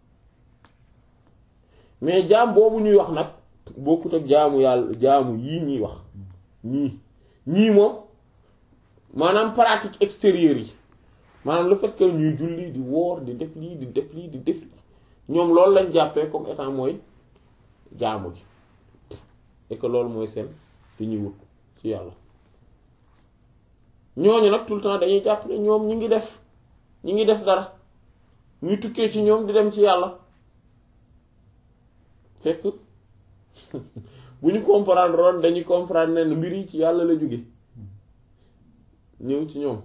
mais jaam boobu ñuy wax nag bokkut ak jaamu yàlla jaamu yii ñuy wax ñii ñii moom maanaam pratique extérieure yi maanaam le fait que ñuy julli di woor di def lii di def lii di def lii ñoom loolu lañ jàppee comme étant mooy jaamu gi et que loolu mooy seen li ñuy wut ci yàlla ñooñu nag tout le temps dañuy jàpp ne ñoom ñi ngi def ñi ngi def dara ñuy tukkee ci ñoom di dem ci yàlla fekk bu ñu comprendre woon dañuy comprendre ne mbir yi ci yàlla la jóge ñëw ci ñoom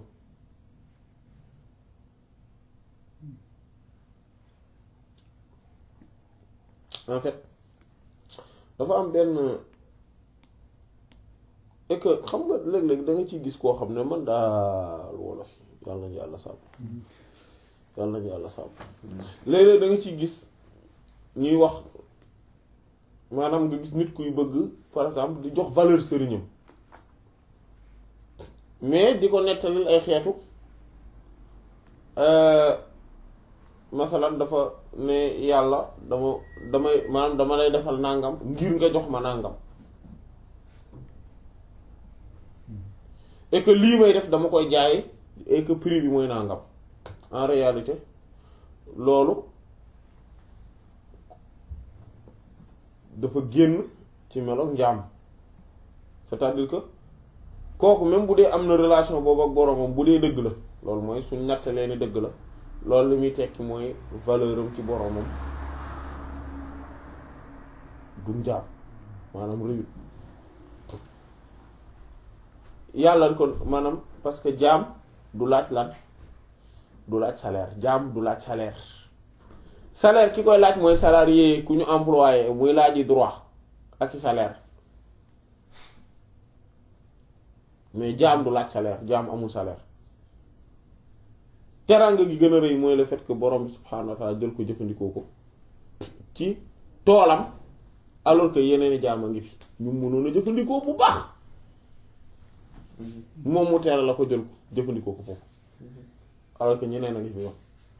en fait dafa am benn et que xam nga léeg-léeg da nga ciy gis koo xam ne man daal wolof yàlla nañu yàlla sàmm yàlla nañu yàlla sàmm léeg-léeg da nga ciy gis ñuy wax maanaam nga gis nit kuy bëgg par exemple di jox valeur sëriñam mais di ko nettalil ay xeetu masalan dafa ne yàlla dama damay maanaam dama lay defal nàngam ngir nga jox ma nàngam et que lii may def dama koy jaay et que prix bi mooy nàngam en réalité loolu dafa génn ci meloog njaam c'est-à-dire que kooku même bu dee am na relation boobu ak boromam bu dee dëgg la loolu mooy suñ nattalee ne dëgg la loolu li muy tekki mooy valeur am ci boromam du njaam maanaam rëyut yàlla kon maanaam parce que jaam du laaj lan du laaj salaire jaam du laaj salaire salaire ki koy laaj mooy salarié ku ñu employé muy laaji droit ak i salaire mais jaam du laaj salaire jaam amul salaire teraanga gi gën a rëy mooy le fait que borom bi subhaanahu wa taala jël ko jëfandikoo ko ci toolam alors que yeneen i jaam a ngi fi ñu mënoon a jëfandikoo bu baax moom mu teral la ko jël ko jëfandikoo ko foofu alors que ñeneen a ngi fi wax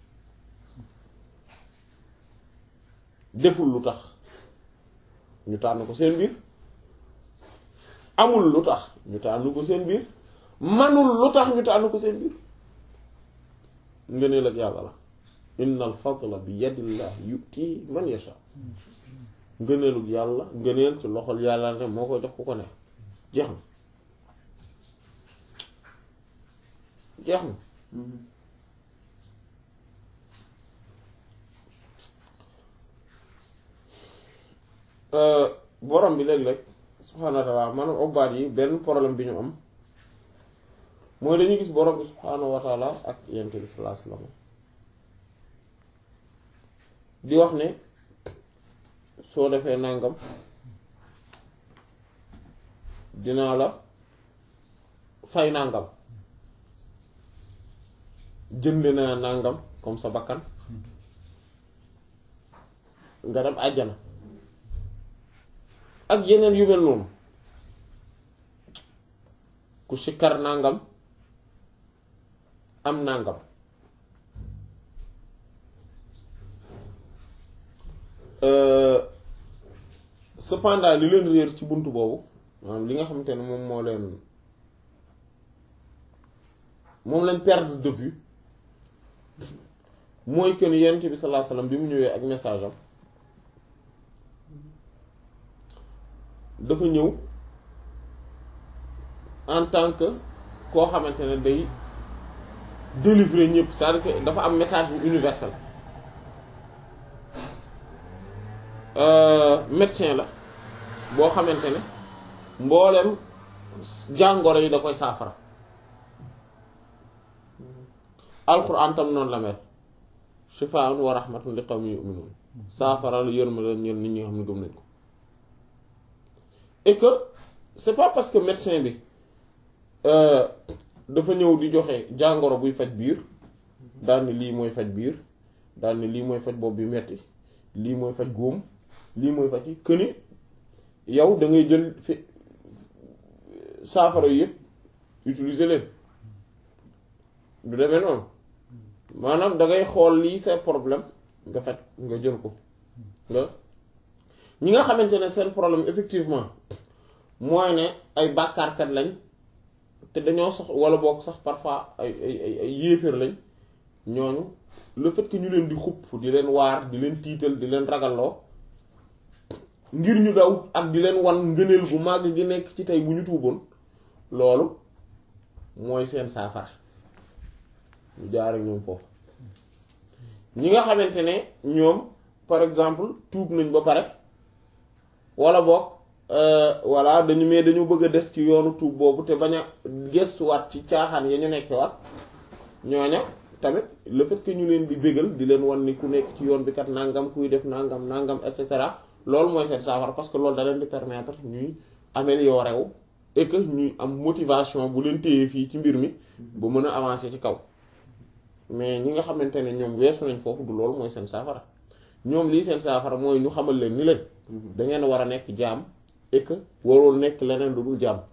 deful lu tax ñu tànn ko seen biir amul lu tax ñu tànn ko seen biir manul lu tax ñu tànn ko seen biir ngëneel ak yàlla la inna al fadla bi yadillah yuti man yasha ngëneelug yàlla ngëneel ci loxol yàlla ne moo koy jox ku ko neex jeex na jeex na borom bi léeg-léeg subhaanahu wa taala maanaam obbaat yi benn problème bi ñu am mooy dañuy gis borom bi subhaanahu wa taala ak yonent bi sallallahu alayhi wasallam di wax ne soo defee nàngam dinaa la fay nàngam jënd naa nàngam comme sa bakkan nga dem àjjana ak yeneen yu mel noonu ku sikkar nàngam am nàngam cependant li leen réer ci bunt boobu maanaam li nga xamante ne moom moo leen moom lañ perdre de vue mooy que ni yonent bi sallallahu alayhi wasallam bi mu ñëwee ak message am dafa ñëw en tant que koo xamante ne day délivrer ñëpp c'est-à-dire que dafa am message bu universel médecin la boo xamante ne mboolem jàngoro yi da koy saafara alxuraan tam noonu la mel shifaa'un wa rahmatun li qawmin yu'minun saafara la yërma la ñeen nit ñi nga xam ne gëm nañ ko et que c'est pas parce que médecin bi dafa ñëw di joxe jàngoro buy faj biir daal ni lii mooy faj biir daal ni lii mooy faj bopp bi metti lii mooy faj góom lii mooy faj que ni yow da ngay jël fi saafara yëpp utiliser leen du demee noonu maanaam da ngay xool lii sa problème nga faj nga jël ko nga ñi nga xamante ne seen problème effectivement mooy ne ay bàkkaarkat lañ te dañoo sox wala boog sax parfois ay ay ay ay yéeféer lañ ñooñu le fait que ñu leen di xupp di leen waar di leen tiital di leen ragalloo ngir ñu daw ak di leen wan ngëneel bu màgg gi nekk ci tey bu ñu tuuboon loolu mooy seen saafara ñu jaar ak ñoom foofu ñi nga xamante ne ñoom par exemple tuub nañ ba pare wala boog voilà dañu mais dañu bëgg a des ci yoonu tuub boobu te bañ a gestuwaat ci caaxaan ya ñu nekkee waat ñooña tamit le fait que ñu leen di bégal di leen wan ni ku nekk ci yoon bi kat nangam kuy def nangam nangam et cetera loolu mooy seen saafara parce que loolu da leen di permettre ñuy améliorer wu et que ñuy am motivation bu leen téye fii ci mbir mi ba mën a avancer ci kaw mais ñi nga xamante ne ñoom weesu nañ foofu du loolu mooy seen saafara ñoom lii seen saafara mooy ñu xamal leen ni leen da ngeen war a nekk jaam et que warul nekk leneen lu dul jaam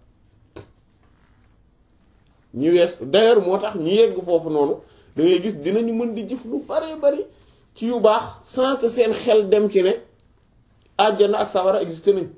ñu wees d'ailleurs moo tax ñu yegg foofu noonu da ngay gis dinañu mën di jëf lu bare bari ci yu baax sans que seen xel dem ci ne àjjana ak sawara existé nañ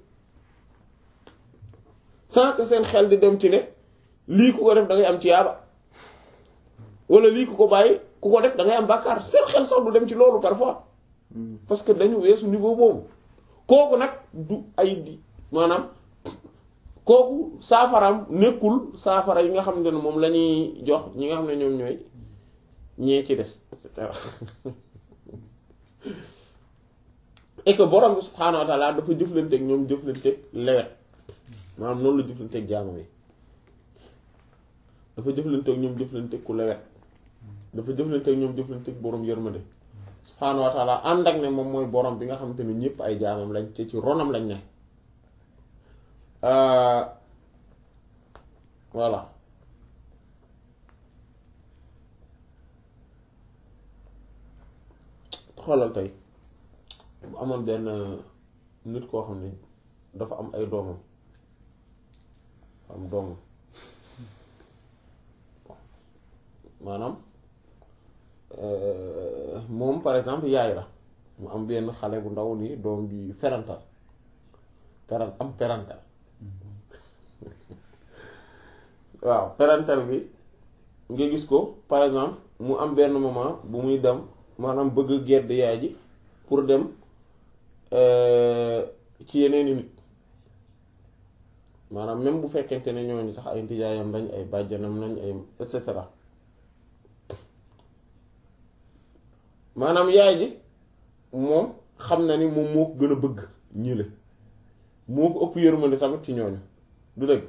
sans que seen xel di dem ci ne lii ku ko def da ngay am tiyaaba wala lii ku ko bàyyi ku ko def da ngay am bàkkaar seen xel sax du dem ci loolu parfois parce que dañu weesu niveau boobu kooku nag du ay di maanaam kooku saafaraam nekkul saafara yi nga xam ne moom la ñuy jox ñi nga xam ne ñoom ñooy ñee ci des et cetera et que borom bi subhaanahu wa taala dafa jëflanteeg ñoom jëflanteeg lewet maanaam noonu la jëflanteeg jaamam yi dafa jëflanteeg ñoom jëflanteeg ku lewet dafa jëflanteeg ñoom jëflanteeg borom yërmande subhaanahu wa taala ànd ak ne moom mooy borom bi nga xamante ne ñëpp ay jaamam lañ te ci ronam lañ ne voilà xoolal tey bu amoon benn nit koo xam ne dafa am ay doomam am doomam maanaam moom par exemple yaay la mu am benn xale bu ndaw nii doom bi ferantal peran am perantal waaw perantal bi nga gis ko par exemple mu am benn moment bu muy dem maanaam bëgg gedd yaay ji pour dem ci yeneeni nit maanaam même bu fekkente ne ñooñu sax ay ndijaayam lañ ay bàjjanam lañ ay et cetera maanaam yaay ji moom xam na ni moom moo ko gën a bëgg ñi la moo ko ëpp yërmande tamit ci ñooñu du dëgg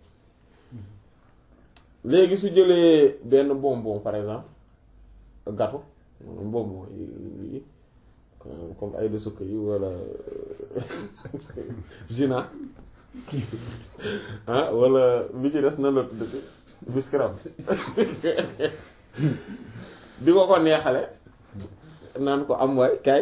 léegi su jëlee benn bonbon par exemple gâteau bonbon yi comme ay de sukk yi wala gina ah wala bi ci des na la tudd biscuit di ko ko neexale naan ko am waay kaay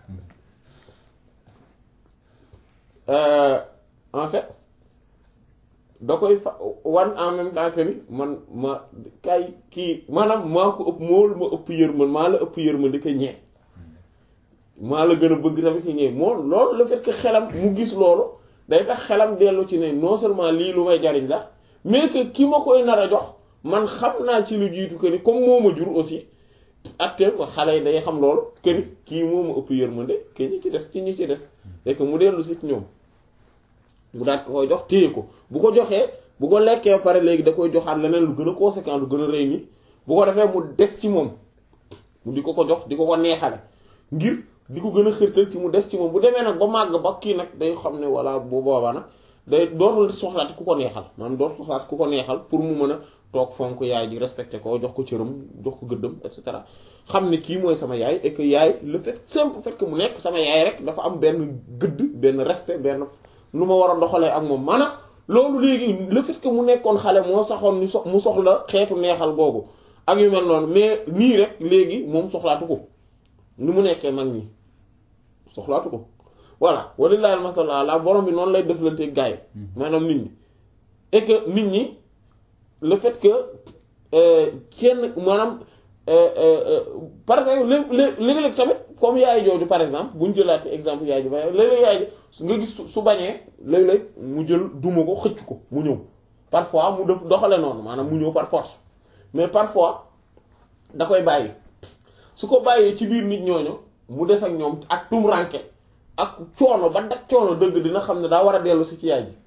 en fait da koy fa wan en même temps que ni man ma kay kii maanaam maa ko ëpp moo ma ëpp yërmande maa la ëpp yërmande ko ñee maa la gën a bëgg tamit ci ñee moo loolu le fait que xelam mu gis loolu day tax xelam dellu ci ne non seulement lii lu may jariñ la mais que ki ma koy nar a jox man xam naa ci lu jiitu que ni comme moo ma jur aussi ak que xale yi day xam loolu que ni kii moo ma ëpp yërmande que ñi ci des ci ñi ci des et que mu dellu si ci ñoom mu daat ko koy jox téye ko bu ko joxee bu ko lekkee ba pare léegi da koy joxaat leneen lu gën a conséquent lu gën a rëy ni bu ko defee mu des ci moom mu di ko ko jox di ko ko neexale ngir di ko gën a xërtal ci mu des ci moom bu demee nag ba màgg ba kii nag day xam ne walla bu boobaa nag day dootul soxlaati ku ko neexal maanaam dootul soxlaati ku ko neexal pour mu mën a toog fonk yaay ji respecté ko jox ko cëram jox ko gëddam et cetera xam ne kii mooy sama yaay et que yaay le fait simple fait que mu nekk sama yaay rek dafa am benn gëdd benn respect benn nu ma war a doxalee ak moom maanaam loolu léegi le fait que mu nekkoon xale moo saxoon ni so mu soxla xeetu neexal googu ak yu mel noonu mais nii rek léegi moom soxlaatu ko ni mu nekkee mag nii soxlaatu ko voilà walillahi al-masal ala borom bi noonu lay deflante gaay maanaam nit ñi et que nit ñi le fait que kenn maanaam par exemple léeg-léeg tamit comme yaay jooju par exemple bu ñu jëlaatee exemple yaay ji ba léeg-léeg yaay ji nga gis su bañee léeg-léeg mu jël duma ko xëcc ko mu ñëw parfois mu def doxale noonu maanaam mu ñëw par force mais parfois da koy bàyyi su ko bàyyee ci biir nit ñooñu mu des ak ñoom ak tumranke ak coono ba dak coono dëgg dina xam ne daa war a dellu si ci yaay ji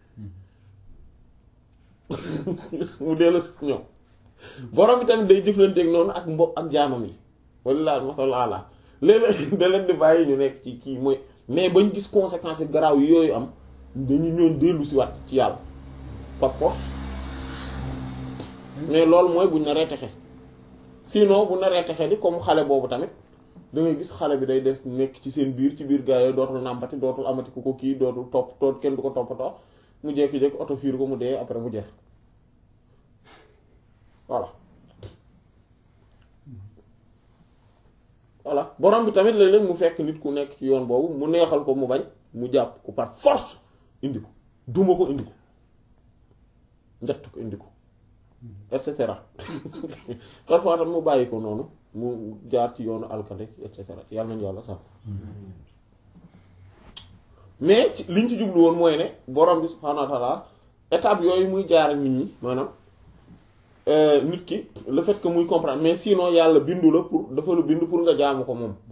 mu dellu si ñoom borom bi tamit day jëflanteeg noonu ak mbo ak jaamam yi walla masal ala léeg-léeg da leen di bàyyi ñu nekk ci kii mooy mais bañ gis conséquences garaaw yi yooyu am dañu ñoon dellu si waat ci yàlla par force mais loolu mooy buñ naree texe sinon bu naree texe di comme xale boobu tamit da ngay gis xale bi day des nekk ci seen biir ci biir gaa yooyu dootul nàmpati dootul amati ku ko kii dootul topp toot kenn du ko toppatoo mu jékki-jékki oto fiir ko mu dee après mu jeex voilà voilà borom bi tamit léeg-léeg mu fekk nit ku nekk ci yoon boobu mu neexal ko mu bañ mu jàpp ko par force indi ko duma ko indi ko njett ko indi ko et cetera parfois tam mu bàyyi ko noonu mu jaar ci yoonu alkande et cetera yàlla nañu yàlla sax mais ci liñ ci jublu woon mooy ne borom bi subhaanahu wa ta'ala étape yooyu muy jaar ak nit ñi maanaam nit ki le fait que muy comprendre mais sinon yàlla bindu la pour dafa la bindu pour nga jaamu ko moom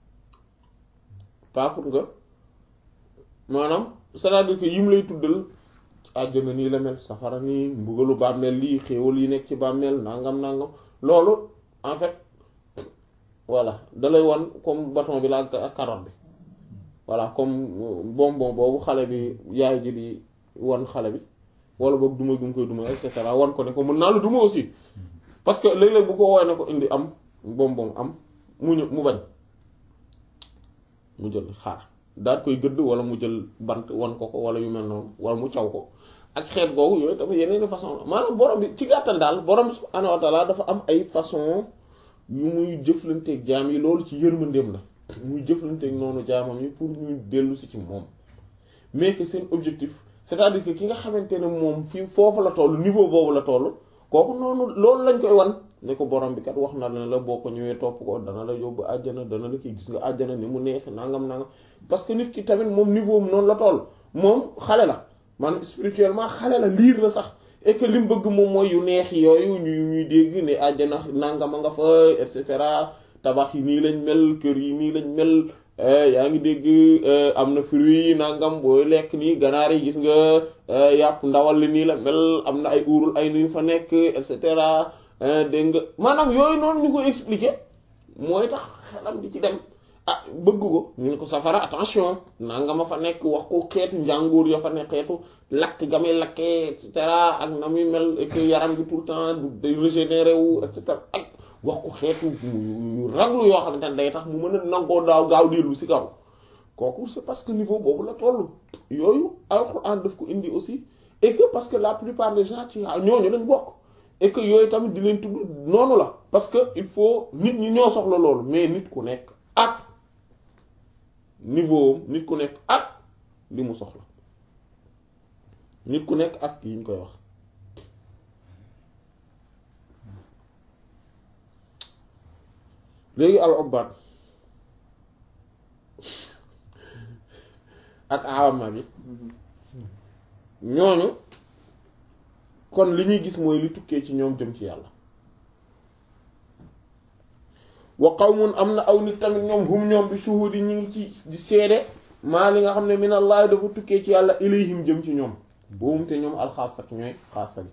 pas pour nga maanaam c'est-à-dire que yim lay tuddal àjjana nii la mel safara nii mbugalu bàmmeel lii xéewal yi nekk ci bàmmeel nangam nangam loolu en fait voilà dalay wan comme bâton bi la ak carotte bi voilà comme bonbon boobu xale bi yaay ji di wan xale bi wala boog duma gi mu koy duma et cetera wan ko ne ko mën naa la duma aussi parce que léeg-léeg bu ko woowee ne ko indi am bonbon am mu ñu mu bañ mu jël xaar daal koy gëdd wala mu jël bant wan ko ko wala yu mel noonu wala mu caw ko ak xeet googu yooyu tamit yeneen façon la maanaam borom bi ci gàttal daal borom bi subhaanahu wa ta'ala dafa am ay façon yu muy jëflanteeg jaam yi loolu ci yërmandeem la muy jëflanteeg noonu jaamam yi pour ñu dellu si ci moom mais que seen objectif c'est-à-dire que ki nga xamante ne moom fi foofu la toll niveau boobu la toll kooku noonu loolu lañ koy wan ne ko borom bi kat wax na la boo ko ñëwee topp ko dana la yóbbu àjjana dana la kii gis nga àjjana ni mu neex nangam nangam parce que nit ki tamit moom niveau am noonu la toll moom xale la man spirituellement xale la liir la sax et que li mu bëgg moom mooy yu neex yooyu ñuy ñuy dégg ne àjjana nangama nga fa et cetera tabax yi nii lañ mel kër yi nii lañ mel yaa ngi dégg am na fruits yi nangam booy lekk nii ganaar yi gis nga yàpp ndawal li nii la mel am na ay uurul ay nuy fa nekk et cetera dégg nga maanaam yooyu noonu ñu koy expliquer mooy tax xelam di ci dem ah bëgg ko ñu ne ko safara attention nangama fa nekk wax ko xeetu njàngoor ya fa nekk xeetu lakk ga muy lakkee et cetera ak na muy mel ak yaram bi tout le temps day régénérer wu et cetera ak wax ko xeetu yu raglu yoo xamante ne day tax mu mën a nangoo daaw gaaw dellu si kaw kooku c'est parce que niveau boobu la toll yooyu alxuraan daf ko indi aussi et que parce que la plupart des gens ci ñooñu lañ bokk et que yooyu tamit di leen tudd noonu la parce que il faut nit ñi ñoo soxla loolu mais nit ku nekk ak niveau nit ku nekk ak li mu soxla nit ku nekk ak yi ñu koy wax léegi al ubbaat ak awama bi ñooñu kon li ñuy gis mooy li tukkee ci ñoom jëm ci yàlla wa qawmun am na aw nit tamit ñoom hum ñoom bi shuhudi ñi ngi ci di seede maa li nga xam ne min allah dafa tukkee ci yàlla ilayhim jëm ci ñoom boobum te ñoom alxaasat ñooy xaasa gi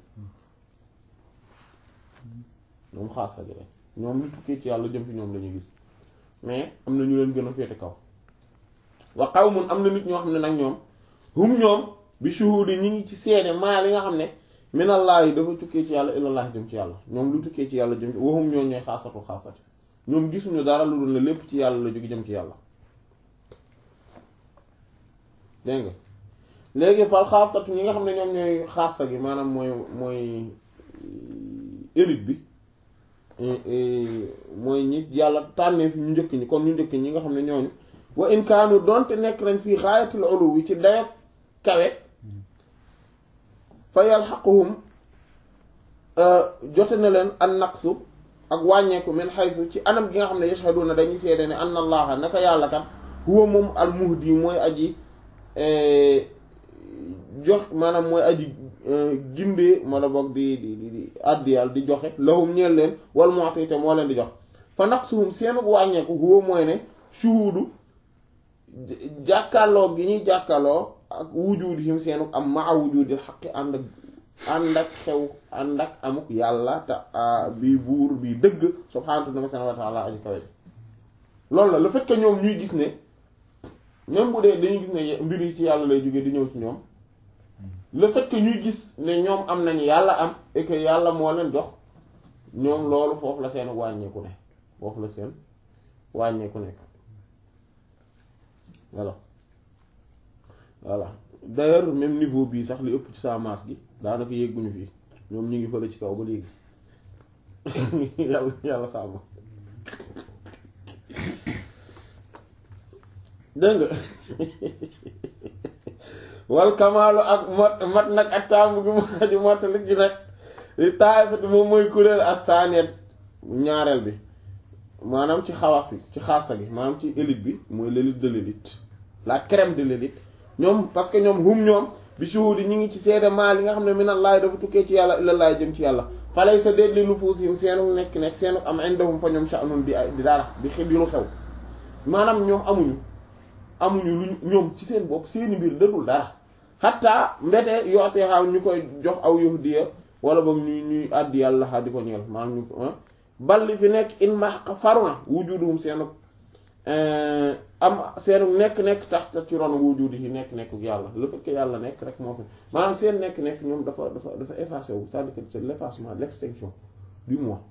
ñoom xaasa gi rek ñoom li tukkee ci yàlla jëm ci ñoom la ñuy gis mais am na ñu leen gën a féete kaw wa qawmun am na nit ñoo xam ne nag ñoom hum ñoom bi shuhudi ñi ngi ci seede maa li nga xam ne min allah yi dafa tukkee ci yàlla ilallah jëm ci yàlla ñoom lu tukkee ci yàlla jëm ci waxum ñoo ñooy xaasatu xaasati ñoom gisuñu dara lu dul ne lépp ci yàlla la jóge jëm ci yàlla dégg nga léegi fal xaasatu ñi nga xam ne ñoom ñooy xaasa gi maanaam mooy mooy élite bi mooy ñi yàlla tànnee fi ñu njëkk ñi kon ñu njëkk ñi nga xam ne ñooñu wa in kaanu donte nekk nañ fii xaayatul ulu wi ci dayoo kawe fa yalxaquhum jote na leen an naqsu ak wàññeeku min xaysu ci anam gi nga xam ne yashhaduna dañuy seede ne anna allaha naka yàlla kat huwa moom al muhdi mooy aji jox maanaam mooy aji gindee ma la boog di di di di addi yàlla di joxe lahum ñeel leen wal mu'ti te moo leen di jox fa naqsuhum seenu wàññeeku huwa mooy ne shuhudu jàkkaarloo gi ñuy jàkkaarloo ak wujudihim seenu am maa wujudil xaqi ànd ak ànd ak xew ànd ak amuk yàlla te bi buur bi dëgg subhaanahu wa ta'ala aji kawe loolu la le fait que ñoom ñuy gis ne même bu dee dañuy gis ne mbir yi ci yàlla lay jóge di ñëw ci ñoom le fait que ñuy gis ne ñoom am nañu yàlla am et que yàlla moo leen jox ñoom loolu foofu la seen wàññeeku ne foofu la seen wàññeeku nekk voilà voilà d'ailleurs même niveau bii sax li ëpp ci sa masse gi daanaka yegguñu fii ñoom ñu ngi fële ci kaw ba léegi yàlla yàlla sàmm dégg nga wal kamaalu ak mot mat nag ak taamu gi mu xaju mottali gi nag li taayifati moom mooy kuréel astanet ñaareel bi maanaam ci xawas yi ci xaasa gi maanaam ci élite bi mooy l'élite de l'élite la crème de l'élite ñoom parce que ñoom hum ñoom bi shuhudi ñi ngi ci seede maa li nga xam ne minallahi dafa tukkee ci yàlla ilallahi jëm ci yàlla falay sa déet li nufuusihim seenu nekk nekk seenu am indahum fa ñoom sha'nun di di dara di xi di lu xew maanaam ñoom amuñu amuñu lu ñoom ci seen bopp seeni mbir dëdul dara xatta mbete yootee xaaw ñu koy jox aw yahdiya wala boog ñuy ñuy àddi yàlla xaa di ko ñeel maanaam ñu balli fi nekk in ma faru na wujuduhum seenu am seenu nekk-nekk tax ci ron wujudi yi nekk-nekk yàlla le fait que yàlla nekk rek moo fi maanaam seen nekk-nekk ñoom dafa dafa dafa effacé wu c'est-à-dire que c'est l'effacement l'extinction du moi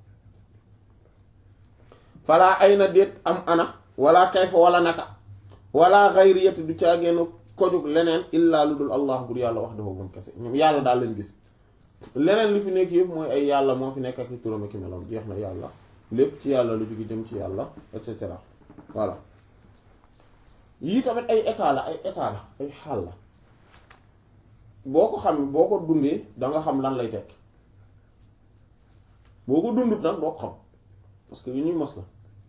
falaa ay na déet am ana wala kayfa wala naka wala xayriyati du caageenu kojug leneen illaa lu dul allah bur yàlla wax dafa moom kese ñoom yàlla daal leen gis leneen li fi nekk yëpp mooy ay yàlla moo fi nekk ak i turam ak i meloom jeex na yàlla lépp ci yàlla lu jóge jëm ci yàlla et cetera voilà yii tamit ay état la ay état la ay xaal la boo ko xam boo ko dundee da nga xam lan lay tekk boo ko dundut nag doo ko xam parce que yu ñuy mos la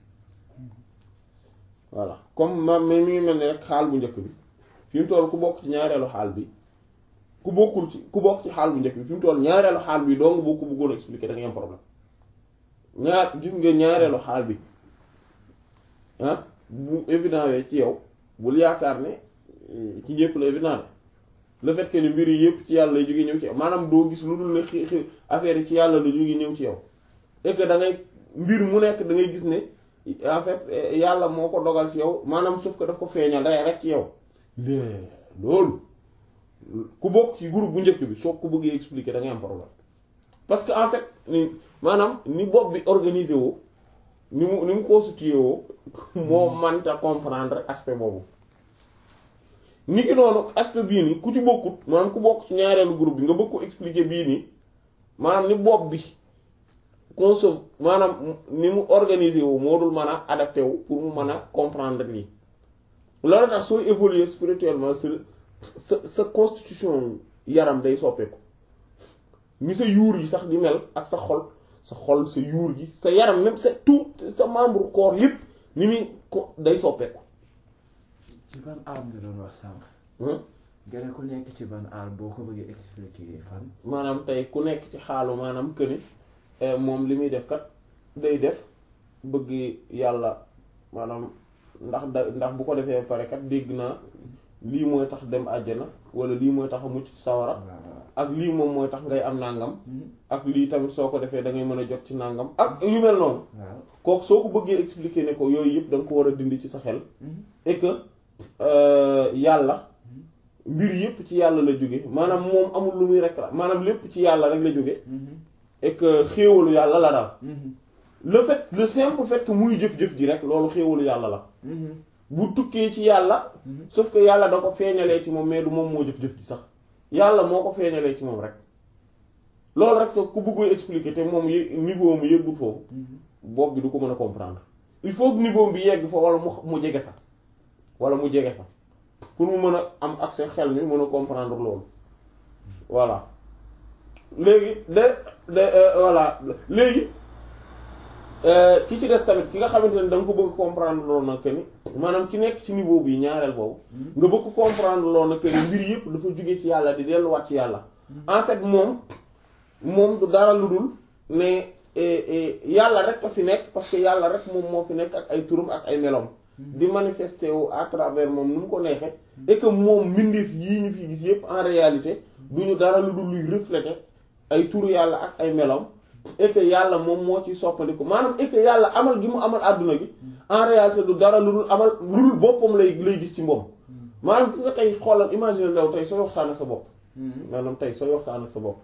voilà comme ma mi ngi mel ni rek xaal bu njëkk bi fi mu toll ku bokk ci ñaareelu xaal bi ku bokkul ci ku bokk ci xaal bu njëkk bi fi mu toll ñaareelu xaal bi doo nga boo ko bëggoon expliquer da ngay am problème ñaar gis nga ñaareelu xaal bi ah bu évident wee ci yow bul yaakaar ne ci ñëpp la évident le fait que ni mbir yi yëpp ci yàlla lay jóge ñëw ci yow maanaam doo gis lu dul ne xi xi affaire yi ci yàlla la jóge ñëw ci yow et que da ngay mbir mu nekk da ngay gis ne en fait yàlla moo ko dogal ci yow maanaam sauf que daf ko feeñal day rek ci yow loolu ku bokk ci groupe bu njëkk bi soo ko bëggee expliquer da ngay am problème parce que en fait ni maanaam ni bopp bi organisé woo ni mu ni mu constitué woo moo manta comprendre aspect boobu ni ki noonu aspect bii nii ku ci bokkut maanaam ku bokk ci ñaareelu groupe bi nga bëgg ko expliquer bii nii maanaam ni bopp bi conso maanaam ni mu organisé wu moo dul mën a adapté wu pour mu mën a comprendre lii loolu tax sooy évoluer spirituellement sa sa sa constitution yaram day soppeeku ni sa yuur yi sax di mel ak sa xol sa xol sa yuur gi sa yaram même sa tout sa membre corps yépp ni muy ko day soppeeku ci ban arme nga doon wax sànq. nga ne ku nekk ci ban aal boo ko bëggee expliquer fan. maanaam tey ku nekk ci xaalu maanaam këni moom li muy def kat day def bëgg yàlla maanaam ndax da ndax bu ko defee pare kat dégg naa lii mooy tax dem àjjana wala lii mooy tax a mucc ci sawara ak lii moom mooy tax ngay am nàngam ak lii tamit soo ko defee da ngay mën a jot ci nàngam ak yu mel noonu waaw kooku soo ko bëggee expliquer ne ko yooyu yëpp da nga ko war a dindi ci sa xel et que yàlla mbir yëpp ci yàlla la jóge maanaam moom amul lu muy rek la maanaam lépp ci yàlla rek la jóge et que xéewalu yàlla la daal le fait le simple fait que muy jëf-jëf ji rek loolu xéewalu yàlla la bu tukkee ci yàlla sauf que yàlla da ko feeñalee ci moom mais du moom moo jëf-jëf ji sax yàlla moo ko feeñalee ci moom rek loolu rek sax ku bëggoy expliquer te moom yé niveau mu yëggul foofu bopp bi du ko mën a comprendre il faut que niveau bi yegg fa wala mu mu jege fa wala mu jege fa pour mu mën a am accès xel mi mën a comprendre loolu voilà léegi de de voilà léegi ki ci des tamit ki nga xamante ne da nga ko bëgg comprendre loolu nag que ni maanaam ki nekk ci niveau bi ñaareel boobu nga bëgg ko comprendre loolu nag que ni mbir yëpp dafa jóge ci yàlla di delluwaat ci yàlla en fait moom moom du dara lu dul ne yàlla rek a fi nekk parce que yàlla rek moom moo fi nekk ak ay turam ak ay melom di manifester wu à travers moom nu mu ko neexee et que moom mbindeef yii ñu fi gis yëpp en réalité du ñu dara lu dul luy refléter ay turu yàlla ak ay melom et que yàlla moom moo ci soppandiku maanaam et que yàlla amal gi mu amal àdduna gi en réalité du dara lu dul amal lu dul boppam lay lay gis ci moom maanaam gis nga tey xoolal imagine law tey sooy waxtaan ak sa bopp maanaam tey sooy waxtaan ak sa bopp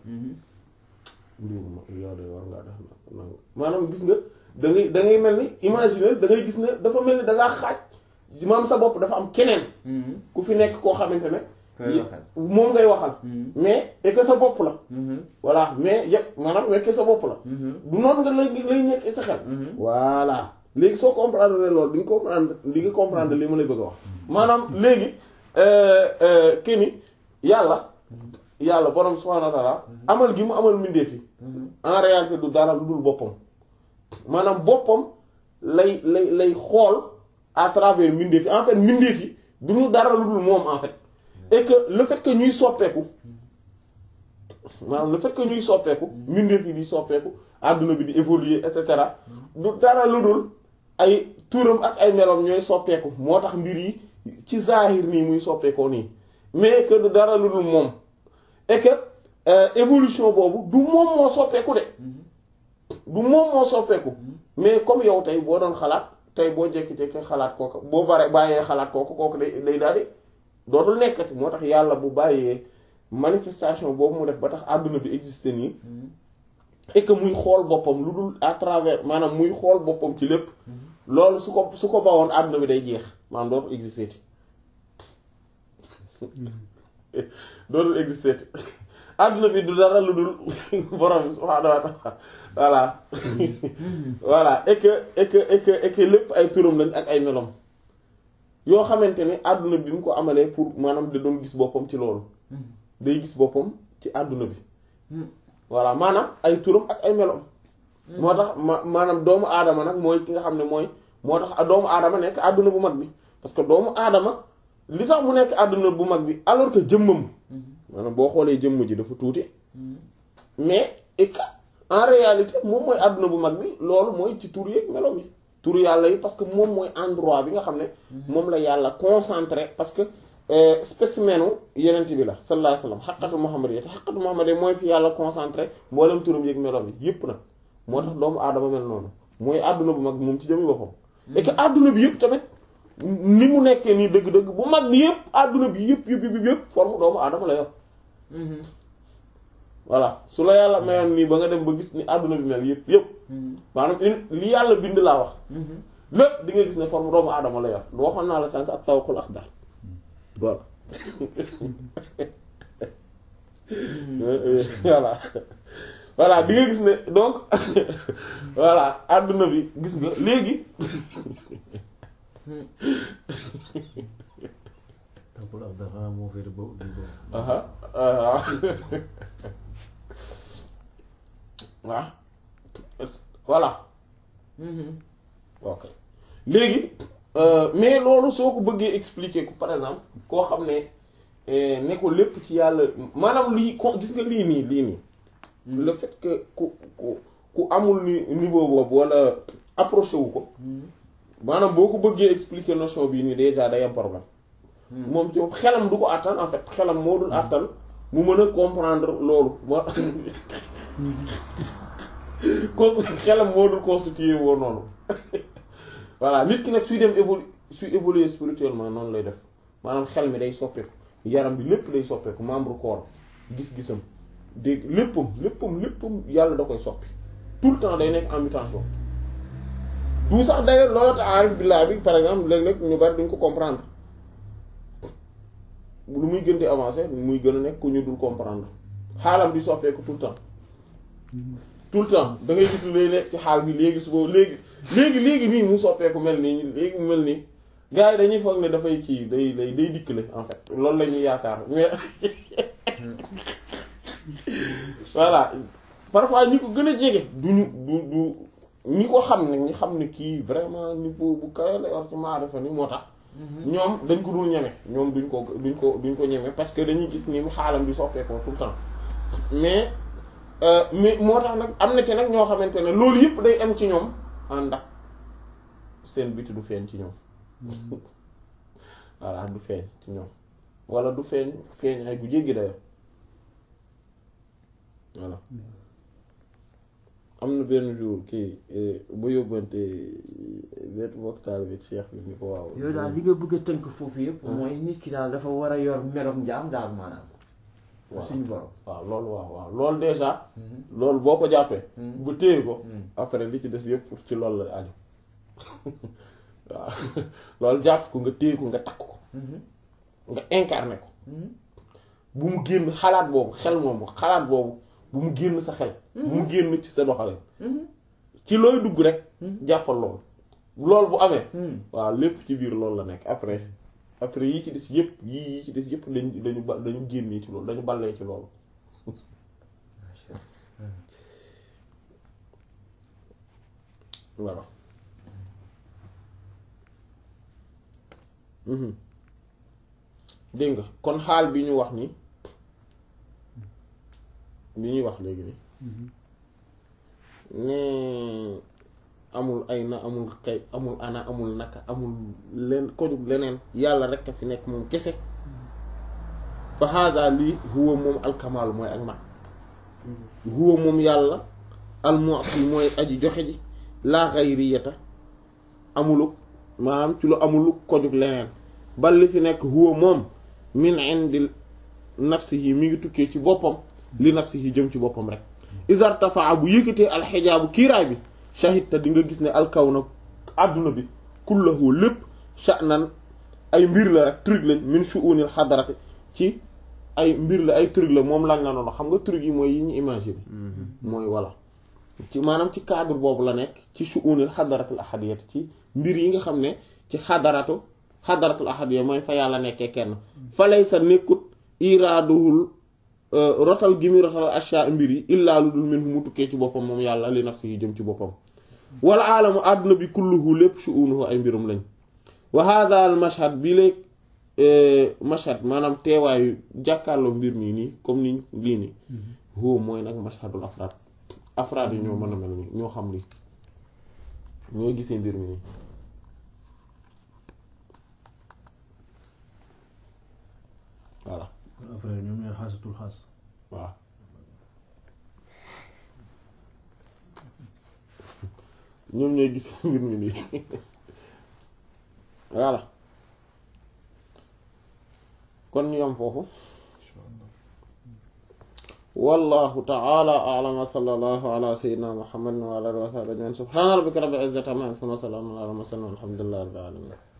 yow de war ngaa def nag maanaam gis nga da ngay da ngay mel ni imaginer da ngay gis ne dafa mel ni da ngaa xaaj maam sa bopp dafa am keneen ku fi nekk koo xamante ne moom ngay waxal mais et que sa bopp la voilà mais yëpp maanaam wekke sa bopp la du noonu nga lay lay nekk sa xel voilà léegi soo comprendre ne loolu di nga comprendre di nga comprendre li ma lay bëgg a wax maanaam léegi keni yàlla yàlla borom subhaanahu wa ta'ala amal gi mu amal mbindeef yi en réalité du dara lu dul boppam maanaam boppam lay lay lay xool à travers mbindeef yi en fait mbindeef yi du ñu dara lu dul moom en fait et que le fait que ñuy soppeeku maanaam le fait que ñuy soppeeku mbindeef yi di soppeeku àdduna bi di évoluer et cetera du dara lu dul ay turam ak ay meloom ñooy soppeeku moo tax mbir yi ci zahir nii muy soppeekoo nii mais que du dara lu dul moom et que évolution boobu du moom moo soppeeku de du moom moo soppeeku mais comme yow tey boo doon xalaat tey boo jékki-jékki xalaat kooku boo bare bàyyee xalaat kooku kooku day day daal di dootul nekkati moo tax yàlla bu bàyyee manifestation boobu mu def ba tax àdduna bi existé nii et que muy xool boppam lu dul à travers maanaam muy xool boppam ci lépp loolu su ko su ko bawoon àdduna bi day jeex maanaam dootul existé ti dootul existé ti àdduna bi du dara lu dul borom bi subhaanahu wa ta'ala voilà voilà et que et que et que et que lépp ay turam lañ ak ay melom yoo xamante ne àdduna bi mu ko amalee pour maanaam da doon gis boppam ci loolu day gis boppam ci àdduna bi voilà maanaam ay turam ak ay melom moo tax ma maanaam doomu aadama nag mooy ki nga xam ne mooy moo tax doomu aadama nekk àdduna bu mag bi parce que doomu aadama li tax mu nekk àdduna bu mag bi alors que jëmmam maanaam boo xoolee jëmm ji dafa tuuti mais et que en réalité moom mooy àdduna bu mag bi loolu mooy ci tur yeeg melom yi tur yàlla yi parce que moom mooy endroit bi nga xam ne moom la yàlla concentré parce que spécimenu yenent bi la sallallahu alayhi wasallam xaqatu muhammad yi te xaqatu muhammad yi mooy fi yàlla concentré mboolem turam yeeg melom yi yépp nag moo tax doomu aadama mel noonu mooy àdduna bu mag bi moom ci jëmmi boppam et que àdduna bi yëpp tamit ni mu nekkee nii dëgg-dëgg bu mag bi yëpp àdduna bi yëpp yëpp yëpp yëpp forme doomu aadama la yor voilà su la yàlla mayoon nii ba nga dem ba gis ni àdduna bi mel yëpp yëpp maanaam li yàlla bind laa wax lépp di nga gis ne forme doomu aadama la yor lu waxoon naa la sànq ak tawakul axdar voilà voilà voilà di nga gis ne donc voilà àdduna bi gis nga léegi tawakul axdar xanaa moo féete boobu di boobu aha waaw waaw voilà ok léegi mais loolu soo ko bëggee expliquer ko par exemple koo xam ne ne ko lépp ci yàlla maanaam lii ko gis nga lii nii lii nii le fait que ku ku ku amul ni niveau boobu wala approché wu ko maanaam boo ko bëggee expliquer notion bii nii déjà day am problème moom ci xelam du ko àttan en fait xelam moo dul àttan mu mën a comprendre loolu moo ko xelam moo dul constitué woo noonu voilà nit ki nag suy dem évolu suy évoluer spirituellement noonu lay def maanaam xel mi day soppeeku yaram bi lépp day soppeeku membre corps gis-gisam dégg léppam léppam léppam yàlla da koy soppi tout le temps day nekk en mutation du sax d'ailleurs loolu tax aarif billah bi par exemple léeg-léeg ñu bari duñ ko comprendre lu muy gën di avancer muy gën a nekk ku ñu dul comprendre xaalam di soppeeku tout le temps tout le temps da ngay gis lay nekk ci xaal bi léegi su boobu léegi léegi léegi nii mu soppeeku mel nii léegi mu mel nii gars yi dañuy foog ne dafay kii day day day dikkale en fait loolu la ñuy yaakaar mais voilà parfois ñi ko gën a jege duñu du du ñi ko xam ne ñi xam ne kii vraiment niveau bu kawe la yor ci maarifa ni moo tax ñoom dañ ko dul ñeme ñoom duñ ko duñ ko duñ ko ñeme parce que dañuy gis ni mu xaalam di soppeekoo tout le temps mais mais moo tax nag am na ci nag ñoo xamante ne loolu yëpp day am ci ñoom ànd ak seen biti du feeñ ci ñoom voilà du feeñ ci ñoom wala du feeñ feeñ ay bu jéggi dayo voilà am na benn jour kii bu yóbbante benn waxtaan bi Cheikh bi ni ko waaw yow daal li nga bëgg a tënk foofu yëpp mooy nit ki daal dafa war a yor meloom njaam daal maanaam suñu borom waaw loolu waaw waaw loolu déjà loolu boo ko jàppee bu téye ko après li ci des yëpp pour ci loolu la aju waaw loolu jàpp ko nga téye ko nga takk ko nga incarné ko bu mu génn xalaat boobu xel moomu xalaat boobu bu mu génn sa xel bu mu génn ci sa doxalin ci looy dugg rek jàppal loolu loolu bu amee waaw lépp ci biir loolu la nekk après après yi ci des yëpp yii yi ci des yëpp dañ dañu ba dañu génnee ci loolu dañu ballee ci loolu voilà dégg nga kon xaal bi ñu wax ni bi ñuy wax léegi ni ne amul ay na amul kay amul ana amul naka amul leen kojug leneen yàlla rek a fi nekk moom kese fa hada lii huwa moom alkamaal mooy ak mat huwa moom yàlla almu'ti mooy aji joxe ji laa xayriyata amulu maanaam ci lu amulu kojug leneen bal li fi nekk huwa moom min indi nafsihi mi ngi tukkee ci boppam li nafsihi jëm ci boppam rek isartafaa bu yëkkatee alxijaabu kiiraay bi shahidta di nga gis ne alkaw na àdduna bi kullahu lépp sha'nan ay mbir la rek truc lañ min shu'unil xadarati ci ay mbir la ay truc la moom lañ la noonu xam nga truc yi mooy yi ñu imaginer mooy walla ci maanaam ci cadre boobu la nekk ci shu'unil xadaratul ahadiyati ci mbir yi nga xam ne ci xadaratu xadaratul ahadiya mooy fa yàlla nekkee kenn fa lay sa nekkut iraaduhul rotal gi muy rotal asha mbir yi illaa lu dul min fu mu tukkee ci boppam moom yàlla li nafsi yi jëm ci boppam wala aalamu àdduna bi kulluhu lépp shu'unuhu ay mbirum lañ wa hadha al mashhad bi léeg mashhad maanaam teewaayu jàkkaarloo mbir mi nii comme ni lii nii huwa mooy nag mashhadul afraad afraad yi ñoo mën a mel nii ñoo xam lii ñoo gisee mbir mi nii voilà après ñoom ñooy xaasatul xaas waaw ñoom ñooy gis mbir mi nii voilà kon ñu yam foofu wallahu ta'ala a'lam wa sallallahu ala sayyidina muhammadin wa ala alihi wa sahbihi ajma'in subhana rabbika rabbil izzati amma yasifun wa salamun ala al mursalin walhamdulillahi rabbil alamin